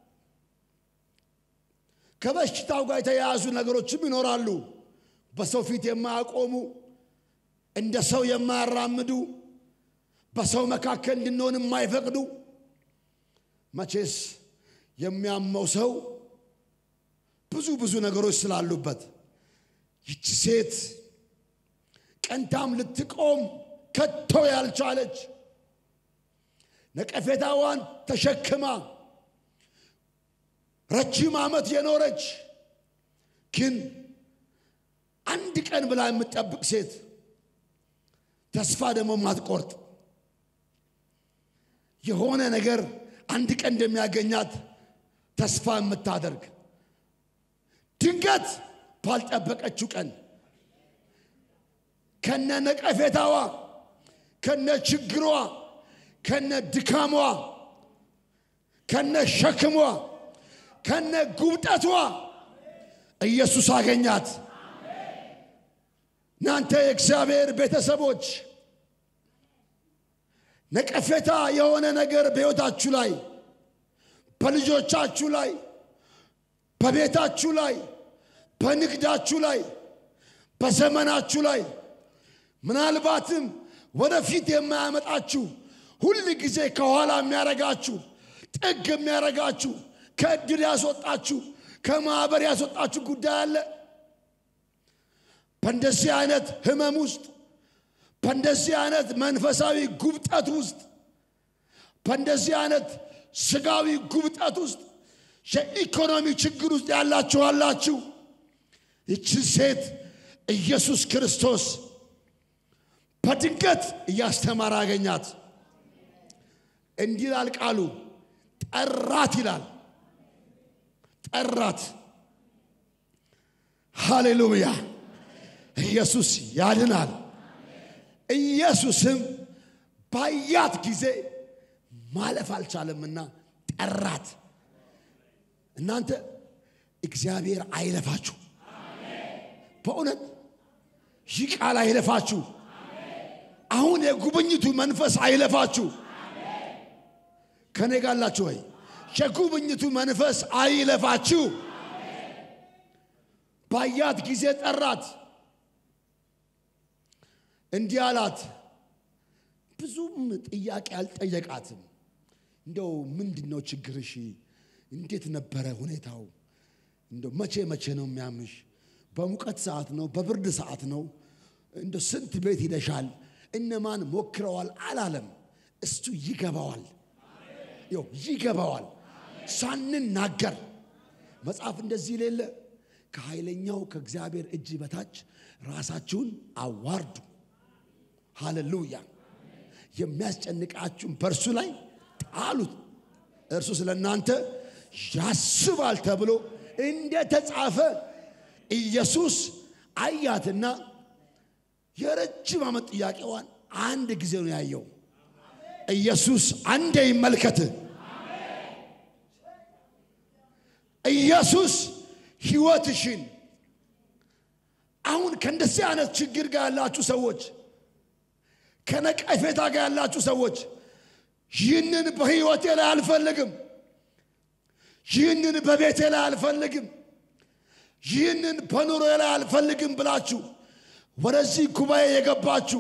Speaker 1: ከበሽታው ጋር የተያያዙ ነገሮችም ይኖራሉ። በሰው ፊት የማያቆሙ እንደ ሰው የማያራምዱ በሰው መካከል እንድንሆን የማይፈቅዱ መቼስ የሚያመው ሰው ብዙ ብዙ ነገሮች ስላሉበት ይቺ ሴት ቀንታም ልትቆም ከቶ ያልቻለች ነቀፌታዋን ተሸክማ ረጅም ዓመት የኖረች ግን አንድ ቀን ብላ የምትጠብቅ ሴት ተስፋ ደግሞ ማትቆርጥ የሆነ ነገር አንድ ቀን እንደሚያገኛት ተስፋ የምታደርግ ድንገት ባልጠበቀችው ቀን ከነ ነቀፌታዋ ከነ ችግሯ ከነ ድካሟ ከነ ሸክሟ ከነ ጉብጠቷ ኢየሱስ አገኛት። እናንተ የእግዚአብሔር ቤተሰቦች ነቀፌታ የሆነ ነገር በሕይወታችሁ ላይ፣ በልጆቻችሁ ላይ፣ በቤታችሁ ላይ፣ በንግዳችሁ ላይ፣ በዘመናችሁ ላይ ምናልባትም ወደፊት የማያመጣችሁ ሁል ጊዜ ከኋላ የሚያረጋችሁ ጥግ የሚያረጋችሁ ከእድል ያስወጣችሁ ከማኅበር ያስወጣችሁ ጉዳይ አለ። በእንደዚህ አይነት ህመም ውስጥ በእንደዚህ አይነት መንፈሳዊ ጉብጠት ውስጥ በእንደዚህ አይነት ስጋዊ ጉብጠት ውስጥ የኢኮኖሚ ችግር ውስጥ ያላችሁ አላችሁ። ይችን ሴት ኢየሱስ ክርስቶስ በድንገት እያስተማረ አገኛት። እንዲህ ይላል ቃሉ፣ ጠራት ይላል። ጠራት። ሃሌሉያ! ኢየሱስ ያድናል። ኢየሱስም ባያት ጊዜ ማለፍ አልቻለምና ጠራት። እናንተ እግዚአብሔር አይለፋችሁ። በእውነት ይህ ቃል አይለፋችሁ። አሁን የጉብኝቱ መንፈስ አይለፋችሁ። ከኔ ጋላችሁ ወይ? የጉብኝቱ መንፈስ አይለፋችሁ። ባያት ጊዜ ጠራት፣ እንዲህ አላት። ብዙም ጥያቄ አልጠየቃትም። እንደው ምንድን ነው ችግርሽ? እንዴት ነበረ ሁኔታው? እንደው መቼ መቼ ነው የሚያምሽ? በሙቀት ሰዓት ነው? በብርድ ሰዓት ነው? እንደው ስንት ቤት ሂደሻል? እነማን ሞክረዋል? አላለም። እሱ ይገባዋል፣ ይኸው ይገባዋል። ሳንናገር መጽሐፍ እንደዚህ ሌለ ከኃይለኛው ከእግዚአብሔር እጅ በታች ራሳችሁን አዋርዱ። ሃሌሉያ። የሚያስጨንቃችሁን በእርሱ ላይ ጣሉት፣ እርሱ ስለ እናንተ ያስባል ተብሎ እንደተጻፈ ኢየሱስ አያትና የረጅም ዓመት ጥያቄዋን አንድ ጊዜ ነው ያየው። ኢየሱስ አንዴ ይመልከት። ኢየሱስ ሕይወትሽን አሁን ከእንደዚህ አይነት ችግር ጋር ያላችሁ ሰዎች፣ ከነቀፌታ ጋር ያላችሁ ሰዎች ይህንን በሕይወቴ ላይ አልፈልግም፣ ይህንን በቤቴ ላይ አልፈልግም፣ ይህንን በኑሮ ላይ አልፈልግም ብላችሁ ወደዚህ ጉባኤ የገባችሁ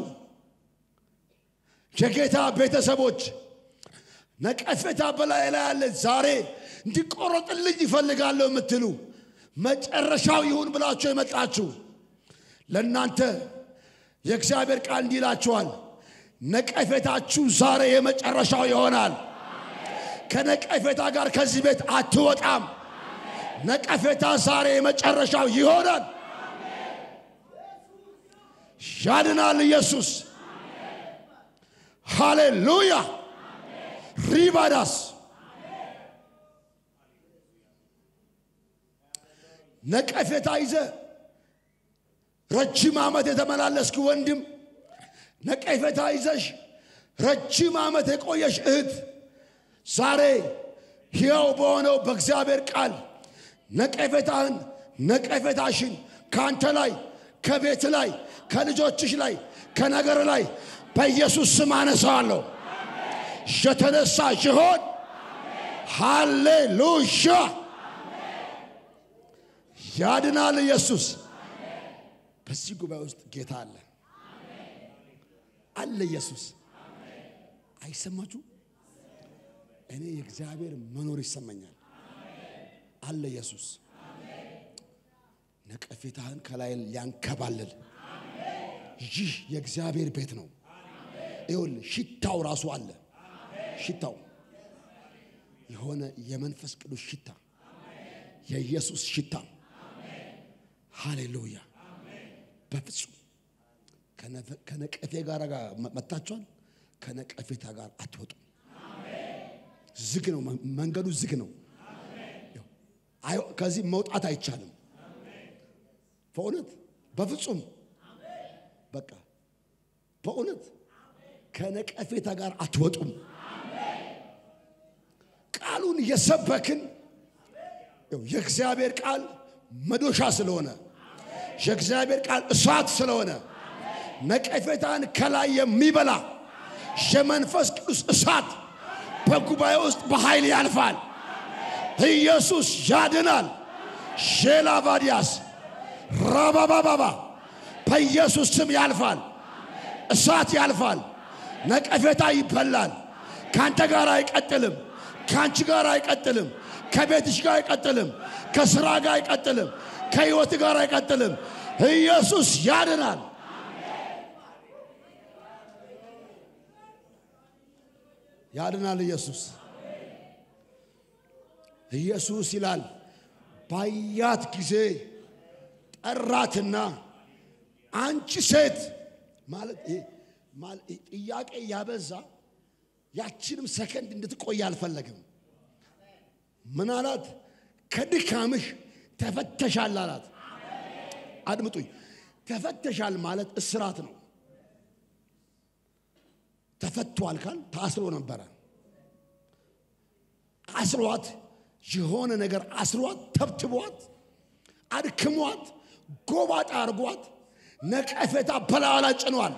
Speaker 1: የጌታ ቤተሰቦች ነቀፌታ በላይ ላይ ያለ ዛሬ እንዲቆረጥልኝ ይፈልጋለሁ የምትሉ መጨረሻው ይሁን ብላችሁ የመጣችሁ ለእናንተ የእግዚአብሔር ቃል እንዲህ ይላችኋል፣ ነቀፌታችሁ ዛሬ የመጨረሻው ይሆናል። ከነቀፌታ ጋር ከዚህ ቤት አትወጣም። ነቀፌታ ዛሬ የመጨረሻው ይሆናል። ያድናል ኢየሱስ። ሃሌሉያ ሪባዳስ ነቀፌታ ይዘ ረጅም ዓመት የተመላለስክ ወንድም፣ ነቀፌታ ይዘሽ ረጅም ዓመት የቆየሽ እህት ዛሬ ሕያው በሆነው በእግዚአብሔር ቃል ነቀፌታህን ነቀፌታሽን ከአንተ ላይ ከቤት ላይ ከልጆችሽ ላይ ከነገር ላይ በኢየሱስ ስም አነሳዋለሁ። የተነሳ ሲሆን ሃሌሉያ ያድናል ኢየሱስ። በዚህ ጉባኤ ውስጥ ጌታ አለ አለ ኢየሱስ። አይሰማችሁ? እኔ የእግዚአብሔር መኖር ይሰማኛል። አለ ኢየሱስ። ነቀፌታህን ከላይ ሊያንከባልል ይህ የእግዚአብሔር ቤት ነው። ይኸውልህ ሽታው ራሱ አለ። ሽታው የሆነ የመንፈስ ቅዱስ ሽታ የኢየሱስ ሽታ ሃሌሉያ። በፍጹም ከነቀፌ ጋር መታችኋል። ከነቀፌታ ጋር አትወጡም። ዝግ ነው መንገዱ፣ ዝግ ነው። ከዚህ መውጣት አይቻልም። በእውነት በፍጹም በቃ በእውነት ከነቀፌታ ጋር አትወጡም። ቃሉን እየሰበክን የእግዚአብሔር ቃል መዶሻ ስለሆነ የእግዚአብሔር ቃል እሳት ስለሆነ ነቀፌታን ከላይ የሚበላ የመንፈስ ቅዱስ እሳት በጉባኤ ውስጥ በኃይል ያልፋል። ኢየሱስ ያድናል። ሼላቫዲያስ ራባባባባ በኢየሱስ ስም ያልፋል። እሳት ያልፋል። ነቀፌታ ይበላል። ከአንተ ጋር አይቀጥልም። ከአንቺ ጋር አይቀጥልም። ከቤትሽ ጋር አይቀጥልም። ከስራ ጋር አይቀጥልም። ከህይወት ጋር አይቀጥልም። ኢየሱስ ያድናል። ያድናል። ኢየሱስ ኢየሱስ ይላል ባያት ጊዜ ጠራትና አንቺ ሴት ማለት ጥያቄ ያበዛ ያችንም ሰከንድ እንድትቆይ አልፈለግም። ምን አላት? ከድካምሽ ተፈተሻል አላት። አድምጡኝ፣ ተፈተሻል ማለት እስራት ነው። ተፈቷል ካል ታስሮ ነበረ። አስሯት የሆነ ነገር አስሯት፣ ተብትቧት፣ አድክሟት፣ ጎባጣ አርጓት፣ ነቀፌታ በላዋ ላይ ጭኗል።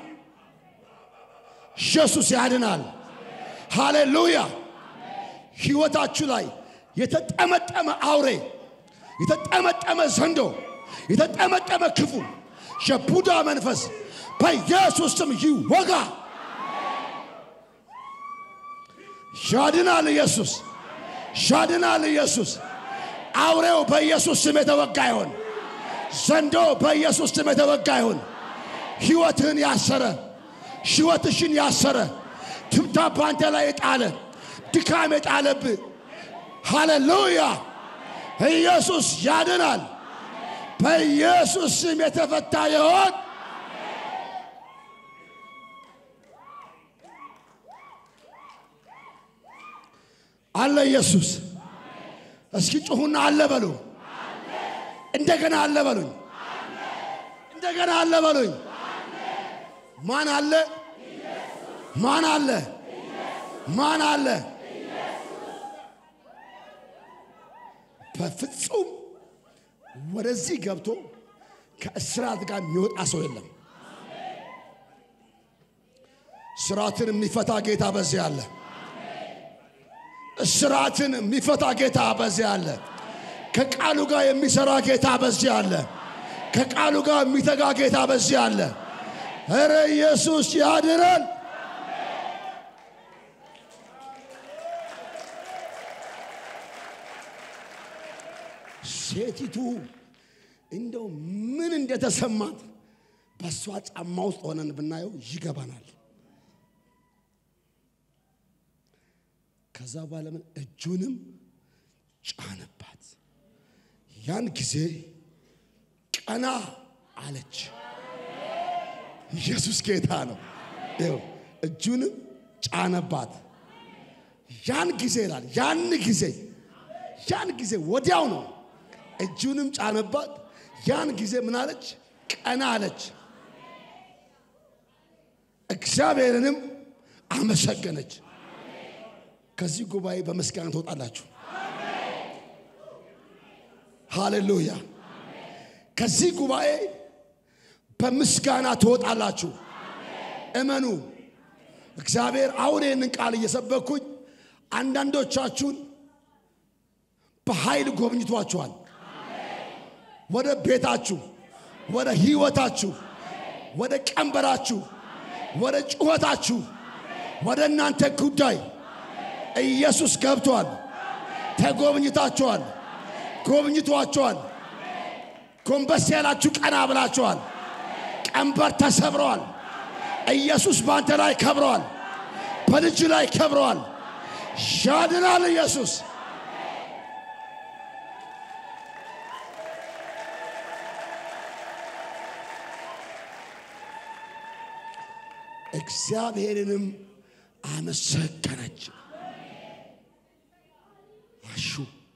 Speaker 1: ኢየሱስ ያድናል። ሃሌሉያ! ሕይወታችሁ ላይ የተጠመጠመ አውሬ፣ የተጠመጠመ ዘንዶ፣ የተጠመጠመ ክፉ የቡዳ መንፈስ በኢየሱስ ስም ይወጋ። ያድናል ኢየሱስ፣ ያድናል ኢየሱስ። አውሬው በኢየሱስ ስም የተወጋ ይሆን። ዘንዶ በኢየሱስ ስም የተወጋ ይሆን። ሕይወትህን ያሰረ ሕይወትሽን ያሰረ ትምታ ባንተ ላይ የጣለ ድካም የጣለብህ ሃሌሉያ! ኢየሱስ ያድናል። በኢየሱስ ስም የተፈታ ይሆን። አለ ኢየሱስ። እስኪ ጩኹና አለ በሉ። እንደገና አለ በሉኝ። እንደገና አለ በሉኝ። ማን አለ? ማን አለ? ማን አለ? በፍጹም ወደዚህ ገብቶ ከእስራት ጋር የሚወጣ ሰው የለም። እስራትን የሚፈታ ጌታ በዚህ አለ። እስራትን የሚፈታ ጌታ በዚህ አለ። ከቃሉ ጋር የሚሰራ ጌታ በዚህ አለ። ከቃሉ ጋር የሚተጋ ጌታ በዚህ አለ። እረ ኢየሱስ ያድናል። ሴቲቱ እንደው ምን እንደተሰማት በእሷ ጫማ ውስጥ ሆነን ብናየው ይገባናል። ከዛ በኋላ ምን እጁንም ጫነባት። ያን ጊዜ ቀና አለች። ኢየሱስ ጌታ ነው። ይኸው እጁንም ጫነባት። ያን ጊዜ ይላል። ያን ጊዜ ያን ጊዜ ወዲያው ነው። እጁንም ጫነባት። ያን ጊዜ ምን አለች? ቀና አለች። እግዚአብሔርንም አመሰገነች። ከዚህ ጉባኤ በምስጋና ትወጣላችሁ። ሃሌሉያ! ከዚህ ጉባኤ በምስጋና ትወጣላችሁ። እመኑ። እግዚአብሔር አሁን ይህንን ቃል እየሰበኩኝ አንዳንዶቻችሁን በኃይል ጎብኝቷችኋል። ወደ ቤታችሁ፣ ወደ ህይወታችሁ፣ ወደ ቀንበራችሁ፣ ወደ ጩኸታችሁ፣ ወደ እናንተ ጉዳይ ኢየሱስ ገብቷል። ተጎብኝታችኋል። ጎብኝቷችኋል። ጎንበስ ያላችሁ ቀና ብላችኋል። ቀንበር ተሰብረዋል። ኢየሱስ በአንተ ላይ ከብረዋል። በልጅ ላይ ከብረዋል። ያድናል ኢየሱስ እግዚአብሔርንም አመሰገነች። አሹ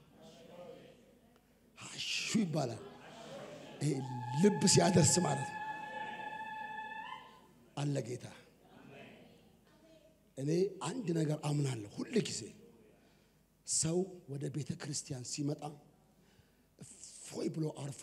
Speaker 1: አሹ ይባላል። ይሄ ልብ ሲያደርስ ማለት ነው። አለ ጌታ። እኔ አንድ ነገር አምናለሁ ሁል ጊዜ ሰው ወደ ቤተ ክርስቲያን ሲመጣ እፎይ ብሎ አርፎ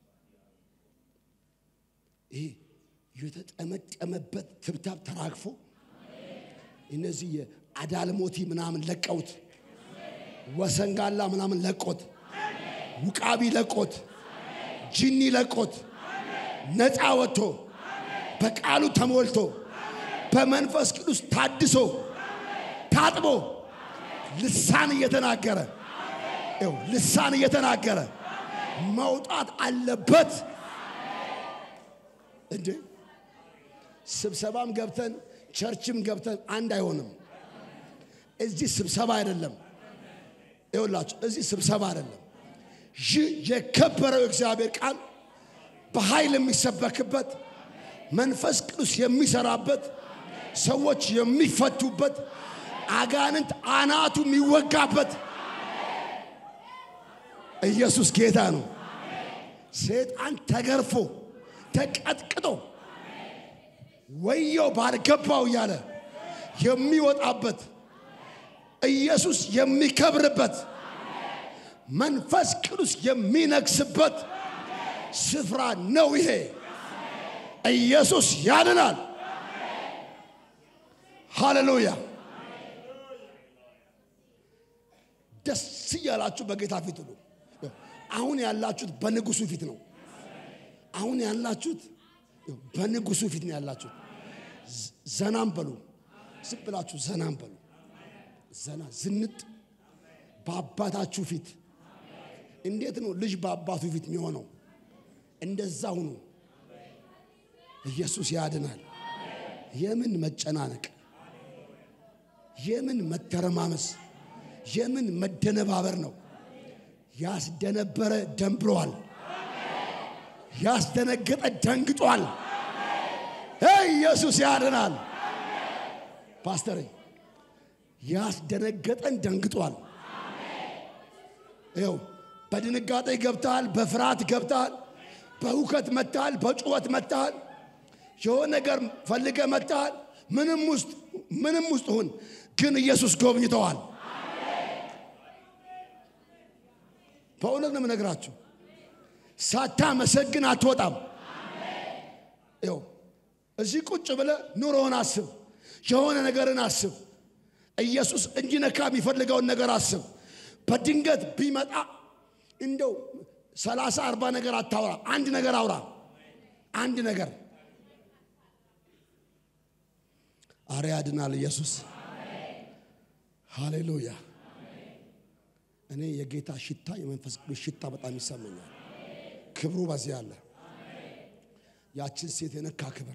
Speaker 1: ይሄ የተጠመጠመበት ትብታብ ተራግፎ እነዚህ የአዳልሞቲ ምናምን ለቀውት ወሰንጋላ ምናምን ለቆት ውቃቢ ለቆት ጅኒ ለቆት ነፃ ወጥቶ በቃሉ ተሞልቶ በመንፈስ ቅዱስ ታድሶ ታጥቦ ልሳን እየተናገረ ይኸው ልሳን እየተናገረ መውጣት አለበት። እንዴ ስብሰባም ገብተን ቸርችም ገብተን አንድ አይሆንም። እዚህ ስብሰባ አይደለም። ይኸውላችሁ እዚህ ስብሰባ አይደለም። ይህ የከበረው እግዚአብሔር ቃል በኃይል የሚሰበክበት መንፈስ ቅዱስ የሚሰራበት ሰዎች የሚፈቱበት አጋንንት አናቱ የሚወጋበት ኢየሱስ ጌታ ነው። ሰይጣን ተገርፎ ተቀጥቅጦ ወየው ባልገባው እያለ የሚወጣበት ኢየሱስ የሚከብርበት መንፈስ ቅዱስ የሚነግስበት ስፍራ ነው ይሄ። ኢየሱስ ያድናል። ሃሌሉያ! ደስ እያላችሁ በጌታ ፊት ሁሉ። አሁን ያላችሁት በንጉሱ ፊት ነው። አሁን ያላችሁት በንጉሱ ፊት ነው ያላችሁት። ዘናም በሉ፣ ዝም ብላችሁ ዘናም በሉ። ዘና ዝንጥ በአባታችሁ ፊት። እንዴት ነው ልጅ በአባቱ ፊት የሚሆነው? እንደዛ ሁኑ። ኢየሱስ ያድናል። የምን መጨናነቅ፣ የምን መተረማመስ፣ የምን መደነባበር ነው? ያስደነበረ ደንብሯል። ያስደነገጠ ደንግጧል። ኢየሱስ ያድናል። ፓስተር ያስደነገጠን ደንግጧል። ይኸው በድንጋጤ ገብተሃል፣ በፍርሃት ገብተሃል፣ በሁከት መጥተሃል፣ በጩኸት መጥተሃል፣ የሆነ ነገር ፈልገ መጥተሃል። ምንም ውስጥ ምንም ውስጥ ሁን፣ ግን ኢየሱስ ጎብኝተዋል። በእውነት ነው የምነግራችሁ። ሳታመሰግን አትወጣም። ይኸው እዚህ ቁጭ ብለ ኑሮውን አስብ፣ የሆነ ነገርን አስብ። ኢየሱስ እንዲነካ የሚፈልገውን ነገር አስብ። በድንገት ቢመጣ እንደው ሰላሳ አርባ ነገር አታውራ፣ አንድ ነገር አውራ። አንድ ነገር አረ ያድናል ኢየሱስ። ሃሌሉያ። እኔ የጌታ ሽታ የመንፈስ ቅዱስ ሽታ በጣም ይሰማኛል። ክብሩ በዚህ አለ። ያችን ሴት የነካ ክብር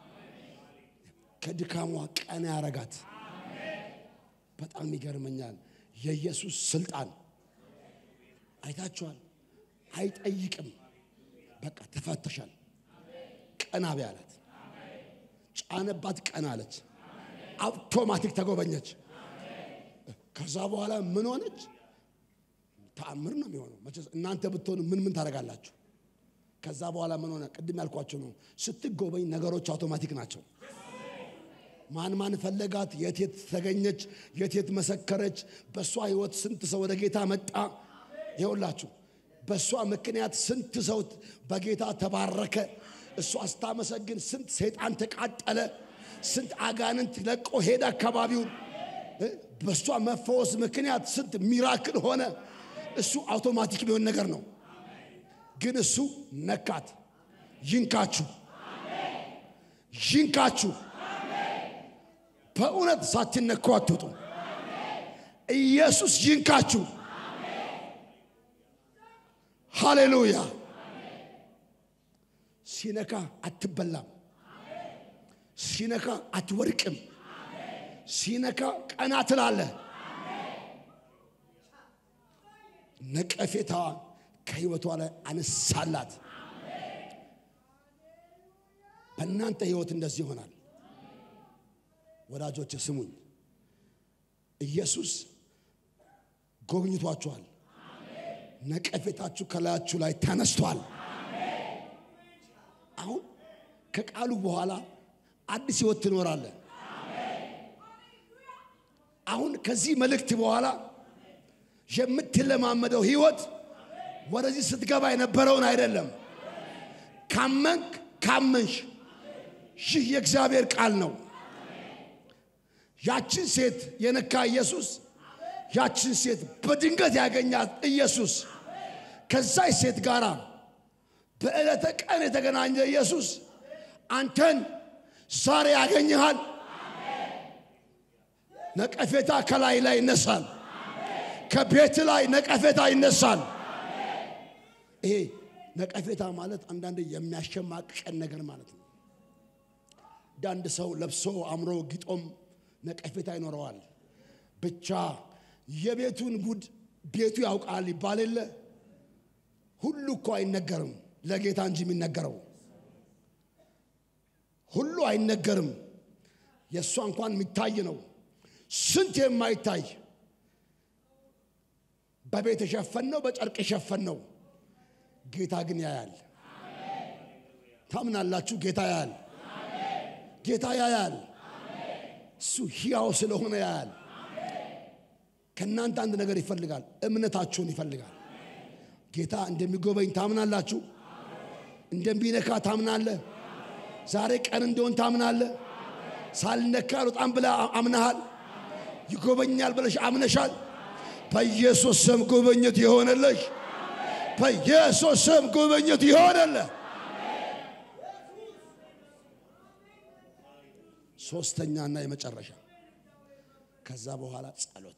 Speaker 1: ከድካሟ ቀና ያረጋት በጣም ይገርመኛል። የኢየሱስ ስልጣን አይታችኋል። አይጠይቅም። በቃ ተፈተሻል። ቀና በይ አላት። ጫነባት፣ ቀና አለች። አውቶማቲክ ተጎበኘች። ከዛ በኋላ ምን ሆነች? ተአምር ነው የሚሆነው። መቼስ እናንተ ብትሆኑ ምን ምን ታደርጋላችሁ? ከዛ በኋላ ምን ሆነ? ቅድም ያልኳቸው ነው። ስትጎበኝ ነገሮች አውቶማቲክ ናቸው። ማን ማን ፈለጋት? የት የት ተገኘች? የት የት መሰከረች? በእሷ ህይወት ስንት ሰው ወደ ጌታ መጣ? ይኸውላችሁ በእሷ ምክንያት ስንት ሰው በጌታ ተባረከ። እሷ ስታመሰግን ስንት ሰይጣን ተቃጠለ። ስንት አጋንንት ለቆ ሄደ አካባቢውን። በእሷ መፈወስ ምክንያት ስንት ሚራክል ሆነ። እሱ አውቶማቲክ የሚሆን ነገር ነው። ግን እሱ ነካት። ይንካችሁ፣ ይንካችሁ። በእውነት ሳትነኩ አትውጡ። ኢየሱስ ይንካችሁ። ሃሌሉያ። ሲነካ አትበላም። ሲነካ አትወድቅም። ሲነካ ቀና ትላለህ። ነቀፌታዋን ከህይወቷ ላይ በእናንተ ህይወት እንደዚህ ይሆናል። ወዳጆች ስሙኝ፣ ኢየሱስ ጎብኝቷችኋል። ነቀፌታችሁ ከላያችሁ ላይ ተነስቷል። አሁን ከቃሉ በኋላ አዲስ ሕይወት ትኖራለን። አሁን ከዚህ መልእክት በኋላ የምትለማመደው ሕይወት ወደዚህ ስትገባ የነበረውን አይደለም። ካመንክ ካመንሽ ይህ የእግዚአብሔር ቃል ነው። ያችን ሴት የነካ ኢየሱስ፣ ያችን ሴት በድንገት ያገኛት ኢየሱስ፣ ከዛች ሴት ጋር በዕለተ ቀን የተገናኘ ኢየሱስ አንተን ዛሬ ያገኝሃል። ነቀፌታ ከላይ ላይ ይነሳል። ከቤት ላይ ነቀፌታ ይነሳል። ይሄ ነቀፌታ ማለት አንዳንድ የሚያሸማቅቀን ነገር ማለት ነው። አንዳንድ ሰው ለብሶ አምሮ ጊጦም ነቀፌታ ይኖረዋል። ብቻ የቤቱን ጉድ ቤቱ ያውቃል ይባል የለ። ሁሉ እኮ አይነገርም ለጌታ እንጂ የሚነገረው ሁሉ አይነገርም። የእሷ እንኳን የሚታይ ነው። ስንት የማይታይ በቤት የሸፈን ነው፣ በጨርቅ የሸፈን ነው። ጌታ ግን ያያል። ታምናላችሁ? ጌታ ያያል። ጌታ ያያል። እሱ ሕያው ስለሆነ ያያል። ከእናንተ አንድ ነገር ይፈልጋል፣ እምነታችሁን ይፈልጋል። ጌታ እንደሚጎበኝ ታምናላችሁ? እንደሚነካ ታምናለህ? ዛሬ ቀን እንደሆን ታምናለህ? ሳልነካ አልወጣም ብለህ አምነሃል? ይጎበኛል ብለሽ አምነሻል? በኢየሱስ ስም ጉብኝት ይሆንልሽ። በኢየሱስ ስም ጉብኝት ይሆንልህ። ሶስተኛና የመጨረሻ ከዛ በኋላ ጸሎት።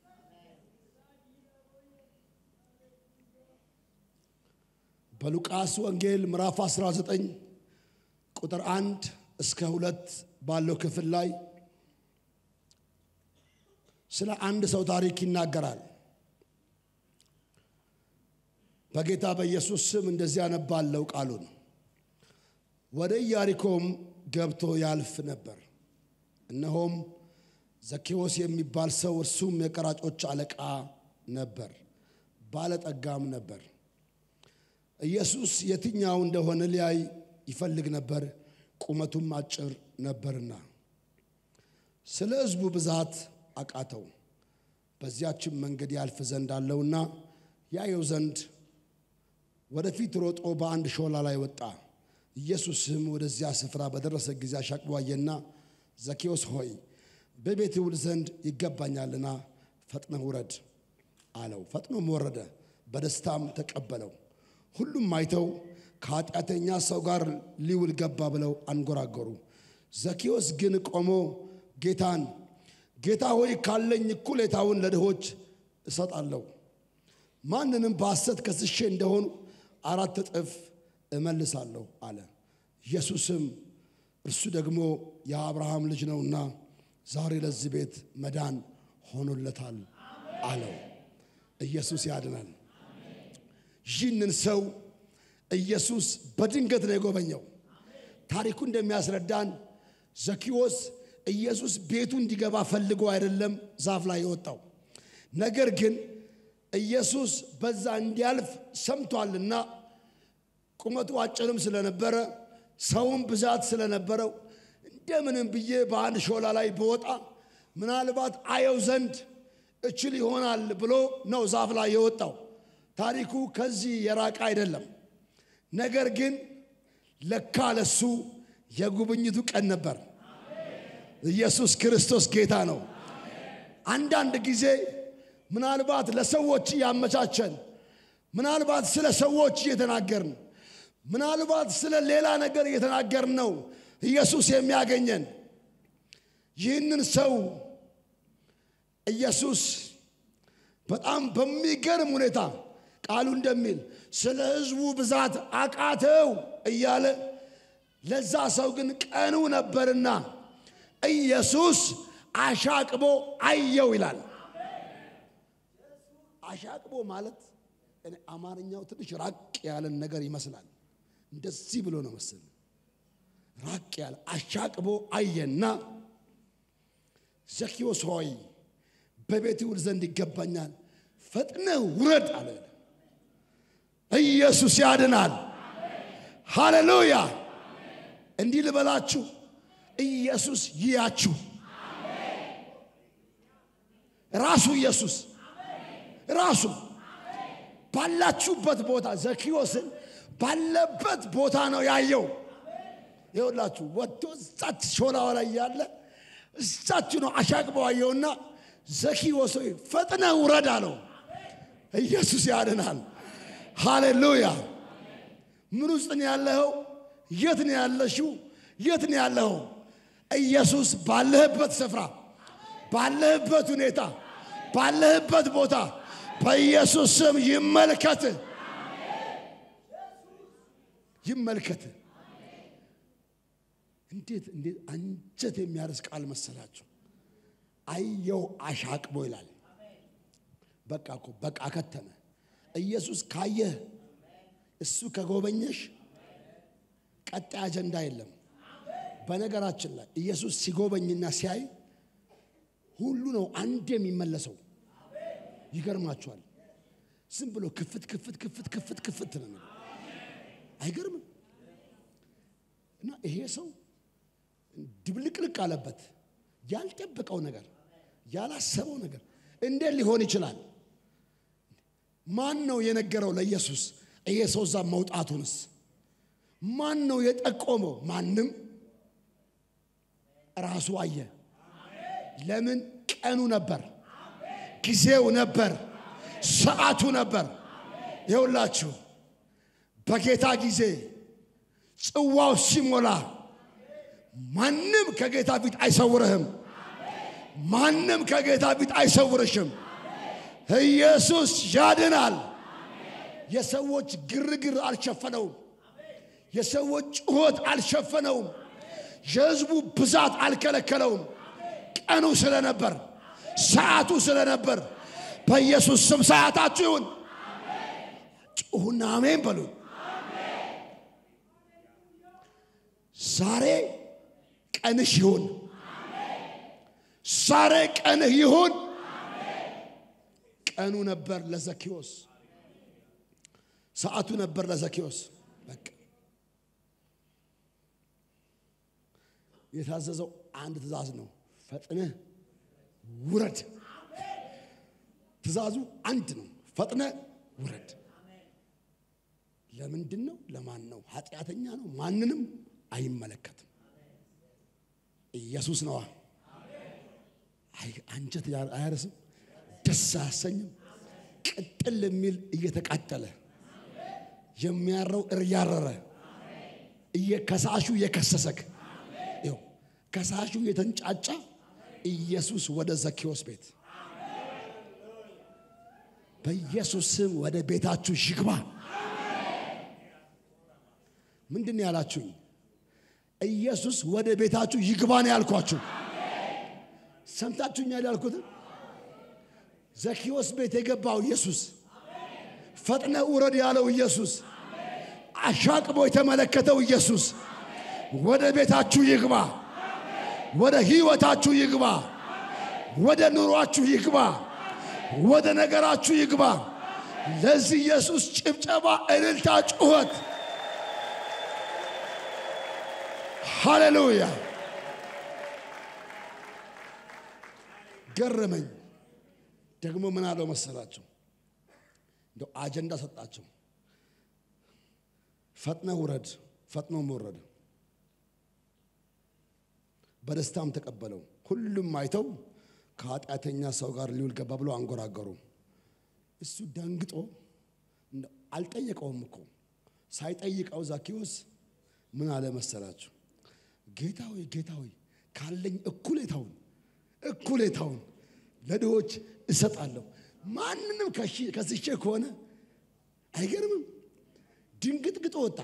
Speaker 1: በሉቃስ ወንጌል ምዕራፍ 19 ቁጥር አንድ እስከ ሁለት ባለው ክፍል ላይ ስለ አንድ ሰው ታሪክ ይናገራል። በጌታ በኢየሱስ ስም እንደዚህ ያነባለው ቃሉን። ወደ ኢያሪኮም ገብቶ ያልፍ ነበር። እነሆም ዘኬዎስ የሚባል ሰው እርሱም የቀራጮች አለቃ ነበር፣ ባለጠጋም ነበር። ኢየሱስ የትኛው እንደሆነ ሊያይ ይፈልግ ነበር፣ ቁመቱም አጭር ነበርና። ስለ ሕዝቡ ብዛት አቃተው። በዚያችም መንገድ ያልፍ ዘንድ አለውና ያየው ዘንድ ወደፊት ሮጦ በአንድ ሾላ ላይ ወጣ። ኢየሱስም ወደዚያ ስፍራ በደረሰ ጊዜ አሻቅቦ አየና ዘኬዎስ ሆይ በቤት ውል ዘንድ ይገባኛልና ፈጥነህ ውረድ አለው። ፈጥኖም ወረደ፣ በደስታም ተቀበለው። ሁሉም አይተው ከኃጢአተኛ ሰው ጋር ሊውል ገባ ብለው አንጎራጎሩ። ዘኬዎስ ግን ቆሞ ጌታን ጌታ ሆይ ካለኝ እኩሌታውን ለድሆች እሰጣለሁ፣ ማንንም በሐሰት ከስሼ እንደሆኑ አራት እጥፍ እመልሳለሁ አለ። ኢየሱስም እርሱ ደግሞ የአብርሃም ልጅ ነውና ዛሬ ለዚህ ቤት መዳን ሆኖለታል አለው። ኢየሱስ ያድናል። ይህንን ሰው ኢየሱስ በድንገት ነው የጎበኘው። ታሪኩ እንደሚያስረዳን ዘኪዎስ ኢየሱስ ቤቱ እንዲገባ ፈልጎ አይደለም ዛፍ ላይ የወጣው። ነገር ግን ኢየሱስ በዛ እንዲያልፍ ሰምቷልና ቁመቱ አጭርም ስለነበረ ሰውም ብዛት ስለነበረው እንደምንም ብዬ በአንድ ሾላ ላይ በወጣ ምናልባት አየው ዘንድ እችል ይሆናል ብሎ ነው ዛፍ ላይ የወጣው። ታሪኩ ከዚህ የራቀ አይደለም። ነገር ግን ለካ ለሱ የጉብኝቱ ቀን ነበር። ኢየሱስ ክርስቶስ ጌታ ነው። አንዳንድ ጊዜ ምናልባት ለሰዎች እያመቻቸን፣ ምናልባት ስለ ሰዎች እየተናገርን፣ ምናልባት ስለ ሌላ ነገር እየተናገርን ነው ኢየሱስ የሚያገኘን። ይህንን ሰው ኢየሱስ በጣም በሚገርም ሁኔታ ቃሉ እንደሚል ስለ ሕዝቡ ብዛት አቃተው እያለ ለዛ ሰው ግን ቀኑ ነበርና ኢየሱስ አሻቅቦ አየው ይላል። አሻቅቦ ማለት እኔ አማርኛው ትንሽ ራቅ ያለን ነገር ይመስላል። እንደዚህ ብሎ ነው መሰል ራቅ ያለ አሻቅቦ አየና ዘኪዎስ ሆይ በቤት ውል ዘንድ ይገባኛል፣ ፈጥነህ ውረድ አለ። ኢየሱስ ያድናል። ሃሌሉያ። እንዲህ ልበላችሁ፣ ኢየሱስ ይያችሁ። ራሱ ኢየሱስ ራሱ ባላችሁበት ቦታ ዘኪዎስን ባለበት ቦታ ነው ያየው። ይኸውላችሁ ወጥቶ እዛች ሾላዋ ላይ ያለ እዛች ነው አሻቅበው አየውና ዘኪዎስ ሆይ ፈጥነህ ውረድ አለው። ኢየሱስ ያድናል። ሃሌሉያ። ምን ውስጥ ነው ያለኸው? የት ነው ያለሽው? የት ነው ያለኸው? ኢየሱስ ባለህበት ስፍራ፣ ባለህበት ሁኔታ፣ ባለህበት ቦታ በኢየሱስ ስም ይመልከት ይመልከት። እንዴት እንዴት አንጀት የሚያርስ ቃል መሰላችሁ! አየው አሻቅቦ ይላል። በቃ እኮ በቃ ከተመ። ኢየሱስ ካየህ እሱ ከጎበኘሽ ቀጣይ አጀንዳ የለም። በነገራችን ላይ ኢየሱስ ሲጎበኝና ሲያይ ሁሉ ነው አንድ የሚመለሰው። ይገርማችኋል። ዝም ብሎ ክፍት ክፍት ክፍት ክፍት ክፍት ነው የሚለው። አይገርምም? እና ይሄ ሰው ድብልቅልቅ አለበት። ያልጠበቀው ነገር ያላሰበው ነገር እንዴት ሊሆን ይችላል? ማን ነው የነገረው ለኢየሱስ ይሄ ሰው እዛ መውጣቱንስ? ማን ነው የጠቆመው? ማንም። ራሱ አየ። ለምን? ቀኑ ነበር፣ ጊዜው ነበር፣ ሰዓቱ ነበር። ይኸውላችሁ በጌታ ጊዜ ጽዋው ሲሞላ ማንም ከጌታ ፊት አይሰውርህም። ማንም ከጌታ ፊት አይሰውርሽም። ኢየሱስ ያድናል። የሰዎች ግርግር አልሸፈነውም። የሰዎች ጩኸት አልሸፈነውም። የሕዝቡ ብዛት አልከለከለውም። ቀኑ ስለነበር፣ ሰዓቱ ስለነበር በኢየሱስ ስም ሰዓታችሁ ይሁን። ጩሁና አሜን በሉ። ዛሬ ቀንሽ ይሁን። ዛሬ ቀንህ ይሁን። ቀኑ ነበር ለዘኪዎስ፣ ሰዓቱ ነበር ለዘኪዎስ። በቃ የታዘዘው አንድ ትእዛዝ ነው፣ ፈጥነህ ውረድ። ትእዛዙ አንድ ነው፣ ፈጥነህ ውረድ። ለምንድን ነው? ለማን ነው? ኃጢአተኛ ነው፣ ማንንም አይመለከትም። ኢየሱስ ነዋ። አንጀት አያርስም፣ ደስ አያሰኝም። ቅጥል የሚል እየተቃጠለ የሚያረው እያረረ ከሳሹ እየከሰሰክ ይኸው ከሳሹ የተንጫጫ ኢየሱስ ወደ ዘኪዎስ ቤት በኢየሱስ ስም ወደ ቤታችሁ ይግባ። ምንድን ነው ያላችሁኝ? ኢየሱስ ወደ ቤታችሁ ይግባ ነው ያልኳችሁ። ሰምታችሁኛል ያልኩትን ዘኪዎስ ቤት የገባው ኢየሱስ፣ ፈጥነ ውረድ ያለው ኢየሱስ፣ አሻቅቦ የተመለከተው ኢየሱስ ወደ ቤታችሁ ይግባ፣ ወደ ሕይወታችሁ ይግባ፣ ወደ ኑሯችሁ ይግባ፣ ወደ ነገራችሁ ይግባ። ለዚህ ኢየሱስ ጭብጨባ፣ እልልታ፣ ጩኸት ሃሌሉያ። ገረመኝ። ደግሞ ምን አለው መሰላቸው? እንደው አጀንዳ ሰጣቸው። ፈጥነ ውረድ፣ ፈጥኖም ወረደ። በደስታም ተቀበለው። ሁሉም አይተው ከኃጢአተኛ ሰው ጋር ሊውል ገባ ብሎ አንጎራገሩ። እሱ ደንግጦ አልጠየቀውም እኮ ሳይጠይቀው ዛኪዎስ ምን አለ መሰላችሁ? ጌታ ሆይ ጌታ ሆይ ካለኝ እኩሌታውን እኩሌታውን ለድሆች እሰጣለሁ። ማንንም ከስሼ ከሆነ አይገርምም። ድንግጥግጦ ወጣ።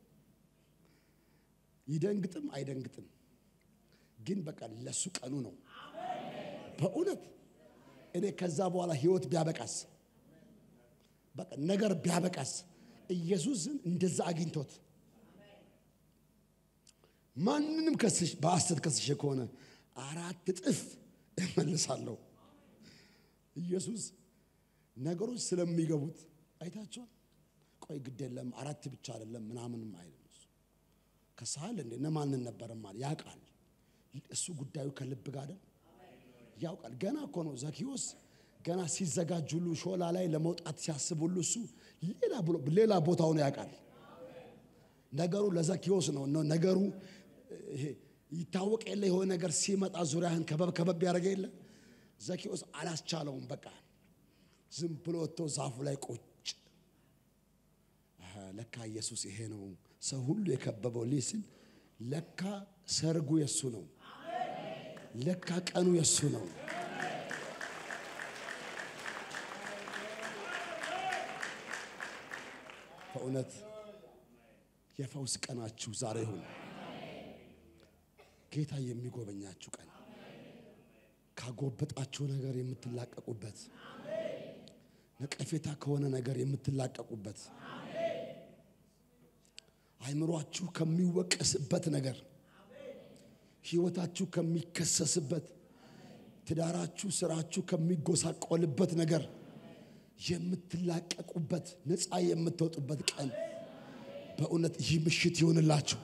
Speaker 1: ይደንግጥም አይደንግጥም ግን በቃ ለሱ ቀኑ ነው። በእውነት እኔ ከዛ በኋላ ህይወት ቢያበቃስ በቃ ነገር ቢያበቃስ ኢየሱስን እንደዛ አግኝቶት ማንንም ከስሽ በሐሰት ከስሼ ከሆነ አራት እጥፍ እመልሳለሁ። ኢየሱስ ነገሮች ስለሚገቡት አይታችኋል። ቆይ ግድ የለም አራት ብቻ አይደለም ምናምንም አይልም። እሱ ከሳል እንዴ እነማንን ነበርም አለ ያውቃል። እሱ ጉዳዩ ከልብ ጋር አይደል ያውቃል። ገና እኮ ነው ዘኪዎስ ገና ሲዘጋጅ ሁሉ ሾላ ላይ ለመውጣት ሲያስብ ሁሉ እሱ ሌላ ብሎ ሌላ ቦታውን ያውቃል። ነገሩ ለዘኪዎስ ነው ነው ነገሩ ይሄ ይታወቅ የለ የሆነ ነገር ሲመጣ ዙሪያህን ከበብ ከበብ ያደረገ የለ ዘኪዎስ አላስቻለውም። በቃ ዝም ብሎ ወጥቶ ዛፉ ላይ ቁጭ አሃ፣ ለካ ኢየሱስ ይሄ ነው ሰው ሁሉ የከበበው ልጅ ሲል ለካ ሰርጉ የሱ ነው። ለካ ቀኑ የሱ ነው። በእውነት የፈውስ ቀናችሁ ዛሬ ይሁን። ጌታ የሚጎበኛችሁ ቀን ካጎበጣችሁ ነገር የምትላቀቁበት፣ ነቀፌታ ከሆነ ነገር የምትላቀቁበት፣ አይምሯችሁ ከሚወቀስበት ነገር፣ ሕይወታችሁ ከሚከሰስበት፣ ትዳራችሁ፣ ስራችሁ ከሚጎሳቆልበት ነገር የምትላቀቁበት፣ ነፃ የምትወጡበት ቀን በእውነት ይህ ምሽት ይሆንላችሁ።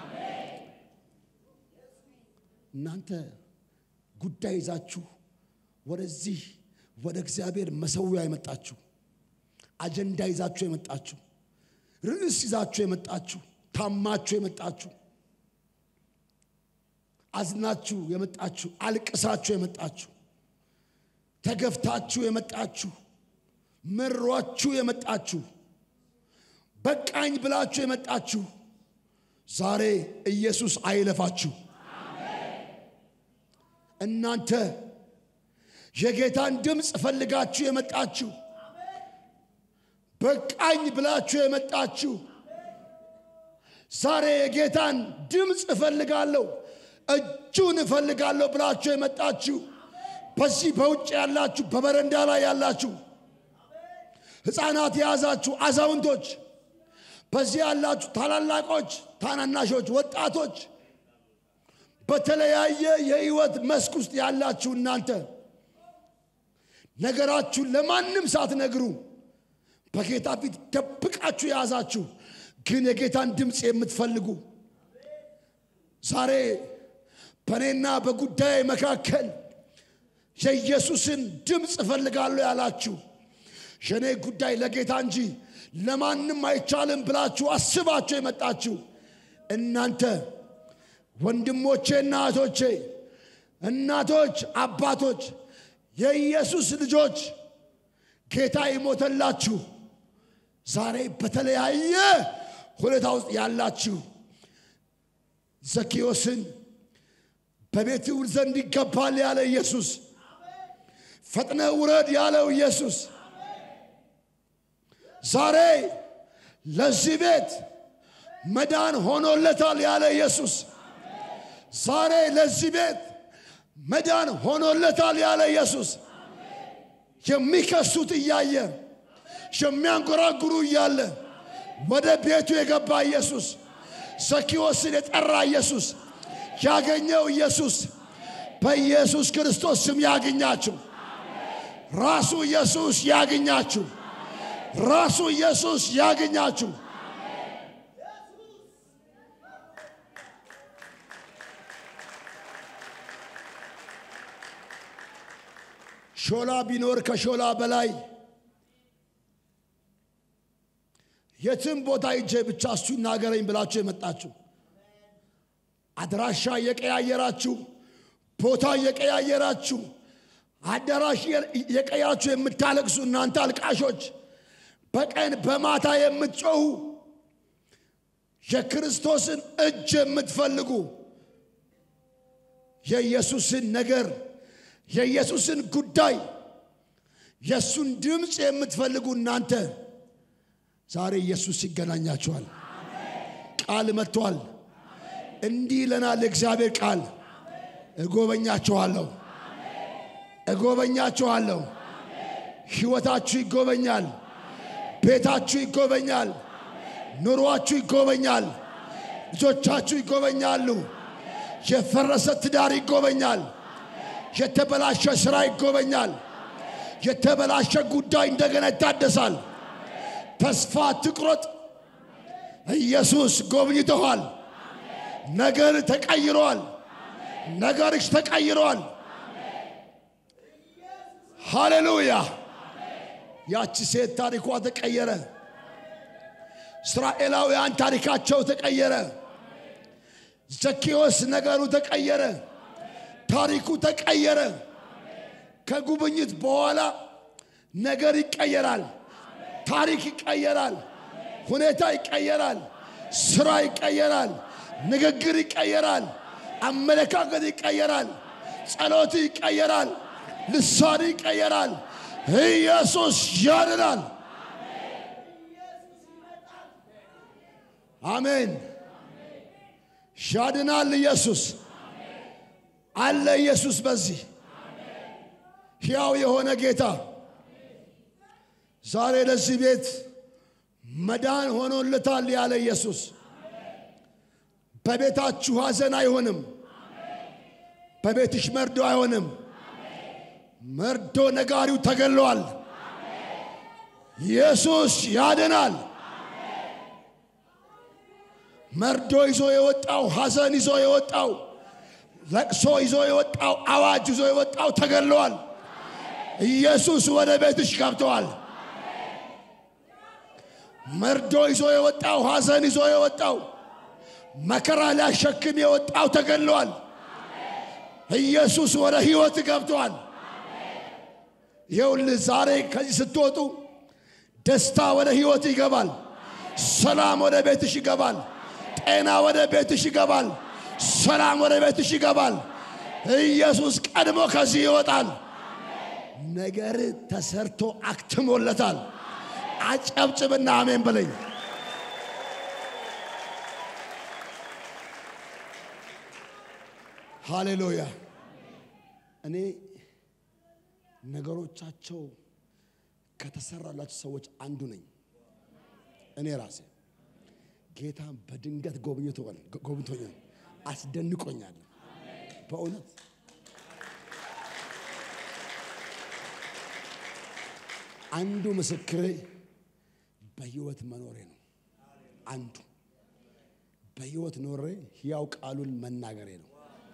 Speaker 1: እናንተ ጉዳይ ይዛችሁ ወደዚህ ወደ እግዚአብሔር መሰዊያ የመጣችሁ አጀንዳ ይዛችሁ የመጣችሁ ርዕስ ይዛችሁ የመጣችሁ ታማችሁ የመጣችሁ አዝናችሁ የመጣችሁ አልቅሳችሁ የመጣችሁ ተገፍታችሁ የመጣችሁ መሯችሁ የመጣችሁ በቃኝ ብላችሁ የመጣችሁ ዛሬ ኢየሱስ አይለፋችሁ። እናንተ የጌታን ድምፅ ፈልጋችሁ የመጣችሁ በቃኝ ብላችሁ የመጣችሁ ዛሬ የጌታን ድምፅ እፈልጋለሁ እጁን እፈልጋለሁ ብላችሁ የመጣችሁ በዚህ በውጭ ያላችሁ በበረንዳ ላይ ያላችሁ ሕፃናት የያዛችሁ አዛውንቶች፣ በዚህ ያላችሁ ታላላቆች፣ ታናናሾች፣ ወጣቶች በተለያየ የህይወት መስክ ውስጥ ያላችሁ እናንተ ነገራችሁን ለማንም ሳትነግሩ በጌታ ፊት ደብቃችሁ የያዛችሁ ግን የጌታን ድምፅ የምትፈልጉ ዛሬ በእኔና በጉዳይ መካከል የኢየሱስን ድምፅ እፈልጋለሁ ያላችሁ የእኔ ጉዳይ ለጌታ እንጂ ለማንም አይቻልም ብላችሁ አስባችሁ የመጣችሁ እናንተ ወንድሞቼና እህቶቼ፣ እናቶች፣ አባቶች፣ የኢየሱስ ልጆች ጌታ የሞተላችሁ ዛሬ በተለያየ ሁኔታ ውስጥ ያላችሁ ዘኪዮስን በቤት ውል ዘንድ ይገባል ያለ ኢየሱስ፣ ፈጥነ ውረድ ያለው ኢየሱስ ዛሬ ለዚህ ቤት መዳን ሆኖለታል ያለ ኢየሱስ ዛሬ ለዚህ ቤት መዳን ሆኖለታል ያለ ኢየሱስ የሚከሱት እያየ የሚያንጎራጉሩ እያለ ወደ ቤቱ የገባ ኢየሱስ ዘኪዎስን የጠራ ኢየሱስ ያገኘው ኢየሱስ በኢየሱስ ክርስቶስ ስም ያግኛችሁ። ራሱ ኢየሱስ ያግኛችሁ። ራሱ ኢየሱስ ያግኛችሁ። ሾላ ቢኖር ከሾላ በላይ የትም ቦታ ሂጄ ብቻ እሱ ይናገረኝ ብላችሁ የመጣችሁ አድራሻ እየቀያየራችሁ ቦታ እየቀያየራችሁ አዳራሽ የቀያችሁ የምታለቅሱ እናንተ አልቃሾች፣ በቀን በማታ የምትጮሁ የክርስቶስን እጅ የምትፈልጉ የኢየሱስን ነገር የኢየሱስን ጉዳይ የእሱን ድምፅ የምትፈልጉ እናንተ ዛሬ ኢየሱስ ይገናኛችኋል። ቃል መጥቷል። እንዲህ ይለናል የእግዚአብሔር ቃል፣ እጎበኛችኋለሁ፣ እጎበኛችኋለሁ። ሕይወታችሁ ይጎበኛል፣ ቤታችሁ ይጎበኛል፣ ኑሯችሁ ይጎበኛል፣ ልጆቻችሁ ይጎበኛሉ፣ የፈረሰ ትዳር ይጎበኛል፣ የተበላሸ ሥራ ይጎበኛል። የተበላሸ ጉዳይ እንደገና ይታደሳል። ተስፋ ትቁረጥ። ኢየሱስ ጎብኝተኋል። ነገር ተቀይሯል። ነገርሽ ተቀይሯል። ሃሌሉያ! ያቺ ሴት ታሪኳ ተቀየረ። እስራኤላውያን ታሪካቸው ተቀየረ። ዘኬዎስ ነገሩ ተቀየረ። ታሪኩ ተቀየረ። ከጉብኝት በኋላ ነገር ይቀየራል። ታሪክ ይቀየራል። ሁኔታ ይቀየራል። ስራ ይቀየራል። ንግግር ይቀየራል። አመለካከት ይቀየራል። ጸሎት ይቀየራል። ልሳን ይቀየራል። ኢየሱስ ያድናል። አሜን። ያድናል። ኢየሱስ አለ። ኢየሱስ በዚህ ሕያው የሆነ ጌታ ዛሬ ለዚህ ቤት መዳን ሆኖለታል ያለ ኢየሱስ በቤታችሁ ሐዘን አይሆንም። በቤትሽ መርዶ አይሆንም። መርዶ ነጋሪው ተገሏል። ኢየሱስ ያድናል። መርዶ ይዞ የወጣው ሐዘን ይዞ የወጣው ለቅሶ ይዞ የወጣው አዋጅ ይዞ የወጣው ተገሏል። ኢየሱስ ወደ ቤትሽ ገብተዋል። መርዶ ይዞ የወጣው ሐዘን ይዞ የወጣው መከራ ሊያሸክም የወጣው ተገሏል። ኢየሱስ ወደ ሕይወት ገብቷል። ይኸውልህ ዛሬ ከዚህ ስትወጡ ደስታ ወደ ሕይወት ይገባል። ሰላም ወደ ቤትሽ ይገባል። ጤና ወደ ቤትሽ ይገባል። ሰላም ወደ ቤትሽ ይገባል። ኢየሱስ ቀድሞ ከዚህ ይወጣል። ነገር ተሰርቶ አክትሞለታል። አጨብጭብና አሜን በለኝ። ሃሌሉያ። እኔ ነገሮቻቸው ከተሰራላቸው ሰዎች አንዱ ነኝ። እኔ ራሴ ጌታ በድንገት ጎብኝቶኛል፣ አስደንቆኛል። በእውነት አንዱ ምስክሬ በሕይወት መኖሬ ነው። አንዱ በሕይወት ኖሬ ሕያው ቃሉን መናገሬ ነው።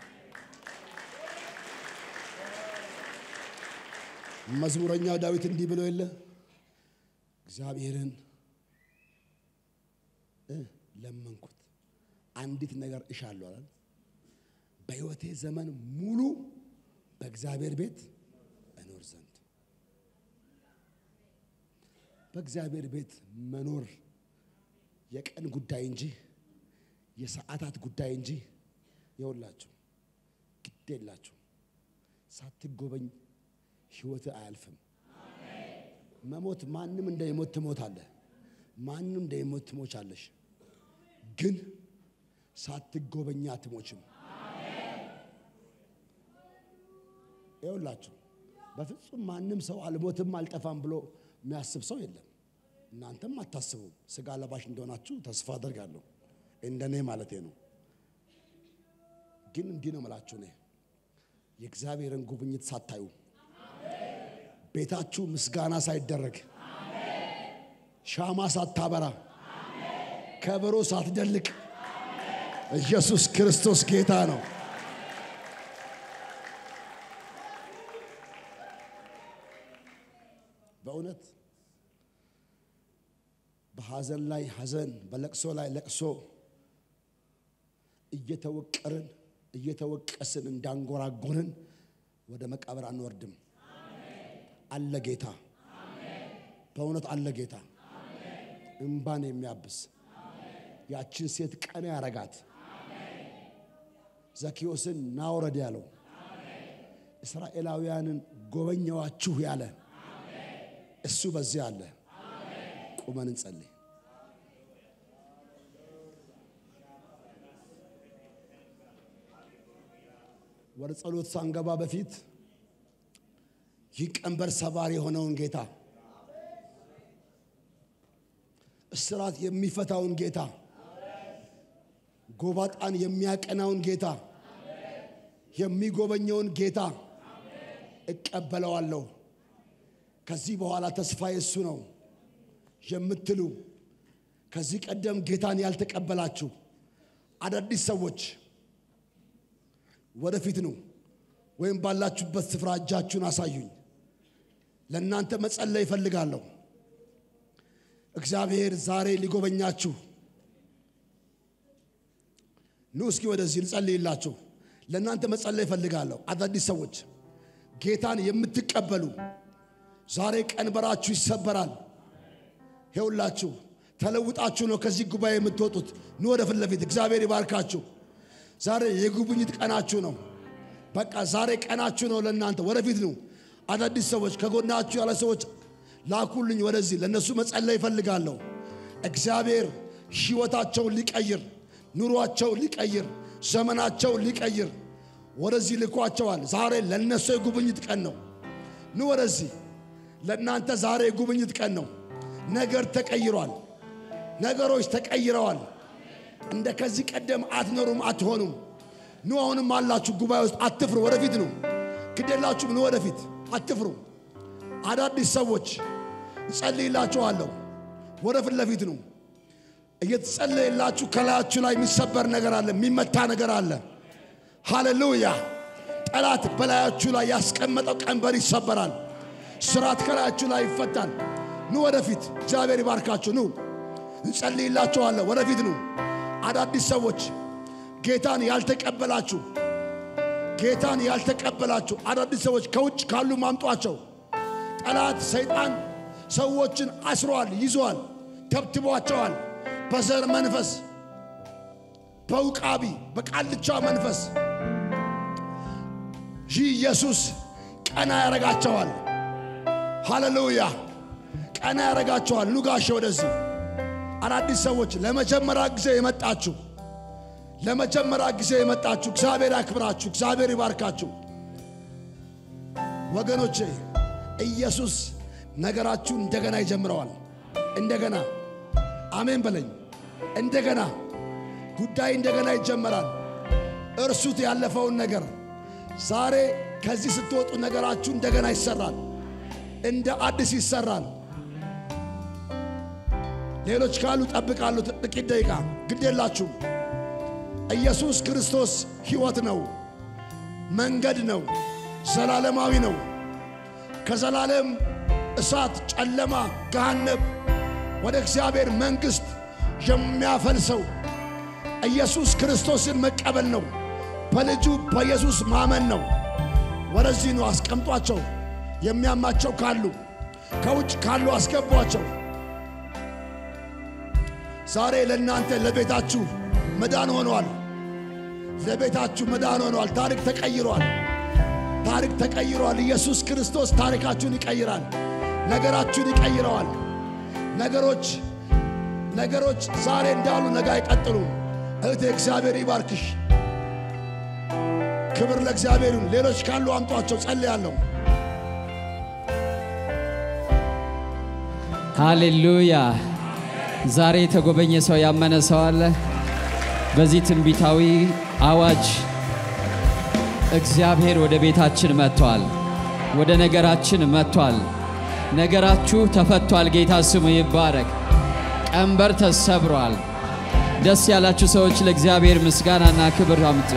Speaker 1: መዝሙረኛው ዳዊት እንዲህ ብሎ የለ እግዚአብሔርን ለመንኩት አንዲት ነገር እሻለሁ አላል። በሕይወቴ ዘመን ሙሉ በእግዚአብሔር ቤት እኖር ዘንድ በእግዚአብሔር ቤት መኖር የቀን ጉዳይ እንጂ የሰዓታት ጉዳይ እንጂ የውላችሁ ግድ የላችሁ ሳትጎበኝ ሕይወት አያልፍም። መሞት ማንም እንደሚሞት ትሞታለህ። ማንም እንደሚሞት ትሞቻለሽ። ግን ሳትጎበኛ አትሞችም። ይኸውላችሁ በፍጹም ማንም ሰው አልሞትም አልጠፋም ብሎ የሚያስብ ሰው የለም። እናንተም አታስቡም። ስጋ ለባሽ እንደሆናችሁ ተስፋ አደርጋለሁ። እንደኔ ማለቴ ነው። ግን እንዲህ ነው የምላችሁ እኔ የእግዚአብሔርን ጉብኝት ሳታዩ ቤታችሁ ምስጋና ሳይደረግ ሻማ ሳታበራ ከበሮ ሳትደልቅ ኢየሱስ ክርስቶስ ጌታ ነው። በእውነት በሐዘን ላይ ሐዘን፣ በለቅሶ ላይ ለቅሶ እየተወቀርን እየተወቀስን እንዳንጎራጎርን ወደ መቃብር አንወርድም። አለ ጌታ፣ በእውነት አለ ጌታ፣ እምባን የሚያብስ ያችን ሴት ቀና ያረጋት ዘኪዮስን ናውረድ ያለው እስራኤላውያንን ጎበኘዋችሁ ያለ እሱ በዚህ አለ። ቁመን እንጸልይ። ወደ ጸሎት ሳንገባ በፊት ይህ ቀንበር ሰባሪ የሆነውን ጌታ እስራት የሚፈታውን ጌታ ጎባጣን የሚያቀናውን ጌታ የሚጎበኘውን ጌታ እቀበለዋለሁ፣ ከዚህ በኋላ ተስፋዬ እሱ ነው የምትሉ ከዚህ ቀደም ጌታን ያልተቀበላችሁ አዳዲስ ሰዎች ወደፊት ነው ወይም ባላችሁበት ስፍራ እጃችሁን አሳዩኝ። ለእናንተ መጸለይ እፈልጋለሁ። እግዚአብሔር ዛሬ ሊጎበኛችሁ ኑ እስኪ ወደዚህ ልጸልይላችሁ። ለእናንተ መጸለይ እፈልጋለሁ። አዳዲስ ሰዎች ጌታን የምትቀበሉ ዛሬ ቀንበራችሁ ይሰበራል። ይኸውላችሁ ተለውጣችሁ ነው ከዚህ ጉባኤ የምትወጡት። ኑ ወደ ፊት ለፊት። እግዚአብሔር ይባርካችሁ። ዛሬ የጉብኝት ቀናችሁ ነው። በቃ ዛሬ ቀናችሁ ነው። ለእናንተ ወደፊት ነው። አዳዲስ ሰዎች ከጎናችሁ ያለ ሰዎች ላኩልኝ ወደዚህ። ለእነሱ መጸለይ ይፈልጋለሁ። እግዚአብሔር ሕይወታቸውን ሊቀይር፣ ኑሯቸውን ሊቀይር፣ ዘመናቸውን ሊቀይር ወደዚህ ልኳቸዋል። ዛሬ ለእነሱ የጉብኝት ቀን ነው። ኑ ወደዚህ። ለእናንተ ዛሬ የጉብኝት ቀን ነው። ነገር ተቀይሯል። ነገሮች ተቀይረዋል። እንደ ከዚህ ቀደም አትኖሩም፣ አትሆኑም። ኑ አሁንም አላችሁ ጉባኤ ውስጥ አትፍሩ። ወደፊት ነው ግዴላችሁም። ኑ ወደፊት አትፍሩ። አዳዲስ ሰዎች እጸልይላችኋለሁ። ወደ ፊት ለፊት ነው እየተጸለየላችሁ። ከላያችሁ ላይ የሚሰበር ነገር አለ፣ የሚመታ ነገር አለ። ሃሌሉያ! ጠላት በላያችሁ ላይ ያስቀመጠው ቀንበር ይሰበራል። ስራት ከላያችሁ ላይ ይፈታል። ኑ ወደፊት። እግዚአብሔር ይባርካችሁ። ኑ እንጸልይላችኋለሁ። ወደፊት ኑ አዳዲስ ሰዎች ጌታን ያልተቀበላችሁ ጌታን ያልተቀበላችሁ አዳዲስ ሰዎች ከውጭ ካሉ ማምጧቸው። ጠላት ሰይጣን ሰዎችን አስሯል፣ ይዟል፣ ተብትቧቸዋል። በዘር መንፈስ፣ በውቃቢ በቃልቻ መንፈስ ይህ ኢየሱስ ቀና ያረጋቸዋል። ሃሌሉያ ቀና ያረጋቸዋል። ኑጋሸ ወደዚህ አዳዲስ ሰዎች ለመጀመሪያ ጊዜ የመጣችሁ ለመጀመሪያ ጊዜ የመጣችሁ እግዚአብሔር ያክብራችሁ፣ እግዚአብሔር ይባርካችሁ። ወገኖቼ ኢየሱስ ነገራችሁ እንደገና ይጀምረዋል። እንደገና አሜን በለኝ። እንደገና ጉዳይ እንደገና ይጀመራል። እርሱት ያለፈውን ነገር። ዛሬ ከዚህ ስትወጡ ነገራችሁ እንደገና ይሰራል፣ እንደ አዲስ ይሰራል። ሌሎች ካሉ ጠብቃሉ። ጥቂት ደቂቃ ግድ የላችሁም። ኢየሱስ ክርስቶስ ሕይወት ነው፣ መንገድ ነው፣ ዘላለማዊ ነው። ከዘላለም እሳት፣ ጨለማ፣ ገሃነብ ወደ እግዚአብሔር መንግሥት የሚያፈልሰው ኢየሱስ ክርስቶስን መቀበል ነው። በልጁ በኢየሱስ ማመን ነው። ወደዚህ ነው አስቀምጧቸው። የሚያማቸው ካሉ ከውጭ ካሉ አስገቧቸው። ዛሬ ለእናንተ ለቤታችሁ መዳን ሆኗል። ለቤታችሁ መዳን ሆኗል። ታሪክ ተቀይሯል። ታሪክ ተቀይሯል። ኢየሱስ ክርስቶስ ታሪካችሁን ይቀይራል። ነገራችሁን ይቀይረዋል። ነገሮች ነገሮች ዛሬ እንዳሉ ነገ አይቀጥሉም። እህቴ እግዚአብሔር ይባርክሽ። ክብር ለእግዚአብሔር ይሁን። ሌሎች ካሉ አምጧቸው፣ ጸልያለሁ።
Speaker 2: ሃሌሉያ! ዛሬ የተጎበኘ ሰው ያመነ ሰው አለ? በዚህ ትንቢታዊ አዋጅ እግዚአብሔር ወደ ቤታችን መጥቷል። ወደ ነገራችን መጥቷል። ነገራችሁ ተፈቷል። ጌታ ስሙ ይባረክ። ቀንበር ተሰብሯል። ደስ ያላችሁ ሰዎች ለእግዚአብሔር ምስጋናና ክብር አምጡ።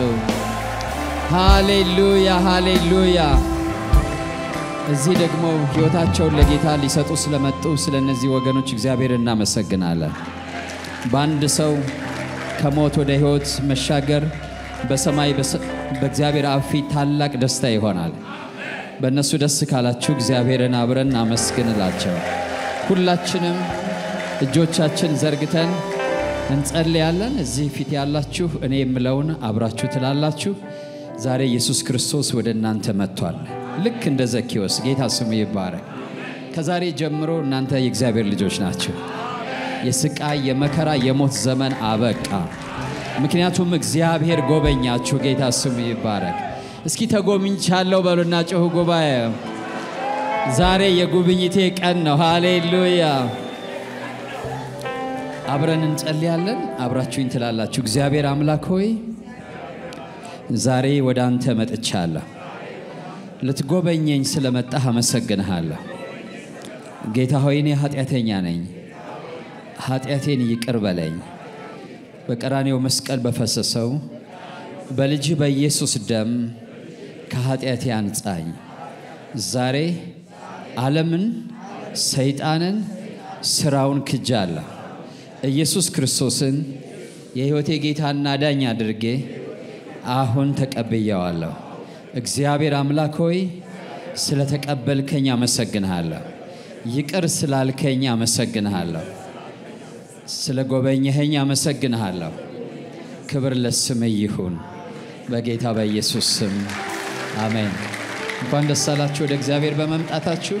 Speaker 2: ሃሌሉያ ሃሌሉያ። እዚህ ደግሞ ሕይወታቸውን ለጌታ ሊሰጡ ስለመጡ ስለ እነዚህ ወገኖች እግዚአብሔር እናመሰግናለን። በአንድ ሰው ከሞት ወደ ሕይወት መሻገር በሰማይ በእግዚአብሔር አብ ፊት ታላቅ ደስታ ይሆናል። በእነሱ ደስ ካላችሁ እግዚአብሔርን አብረን እናመስግንላቸው። ሁላችንም እጆቻችን ዘርግተን እንጸልያለን። እዚህ ፊት ያላችሁ እኔ የምለውን አብራችሁ ትላላችሁ። ዛሬ ኢየሱስ ክርስቶስ ወደ እናንተ መጥቷል። ልክ እንደ ዘኬዎስ ጌታ ስሙ ይባረክ። ከዛሬ ጀምሮ እናንተ የእግዚአብሔር ልጆች ናቸው። የስቃይ የመከራ የሞት ዘመን አበቃ። ምክንያቱም እግዚአብሔር ጎበኛችሁ። ጌታ ስሙ ይባረክ። እስኪ ተጎብኝቻለሁ በሉና ጮሁ ጉባኤ። ዛሬ የጉብኝቴ ቀን ነው። ሃሌሉያ። አብረን እንጸልያለን። አብራችሁኝ ትላላችሁ። እግዚአብሔር አምላክ ሆይ ዛሬ ወደ አንተ መጥቻለሁ። ልትጎበኘኝ ስለመጣህ አመሰግንሃለሁ። ጌታ ሆይ እኔ ኃጢአተኛ ነኝ፣ ኃጢአቴን ይቅር በለኝ። በቀራኔው መስቀል በፈሰሰው በልጅ በኢየሱስ ደም ከኃጢአቴ አንጻኝ። ዛሬ ዓለምን፣ ሰይጣንን፣ ሥራውን ክጃለሁ። ኢየሱስ ክርስቶስን የሕይወቴ ጌታና ዳኝ አድርጌ አሁን ተቀብየዋለሁ። እግዚአብሔር አምላክ ሆይ ስለ ተቀበልከኝ አመሰግንሃለሁ። ይቅር ስላልከኝ አመሰግንሃለሁ። ስለ ጎበኘኸኝ አመሰግንሃለሁ። ክብር ለስምህ ይሁን በጌታ በኢየሱስ ስም አሜን። እንኳን ደስ አላችሁ ወደ እግዚአብሔር በመምጣታችሁ።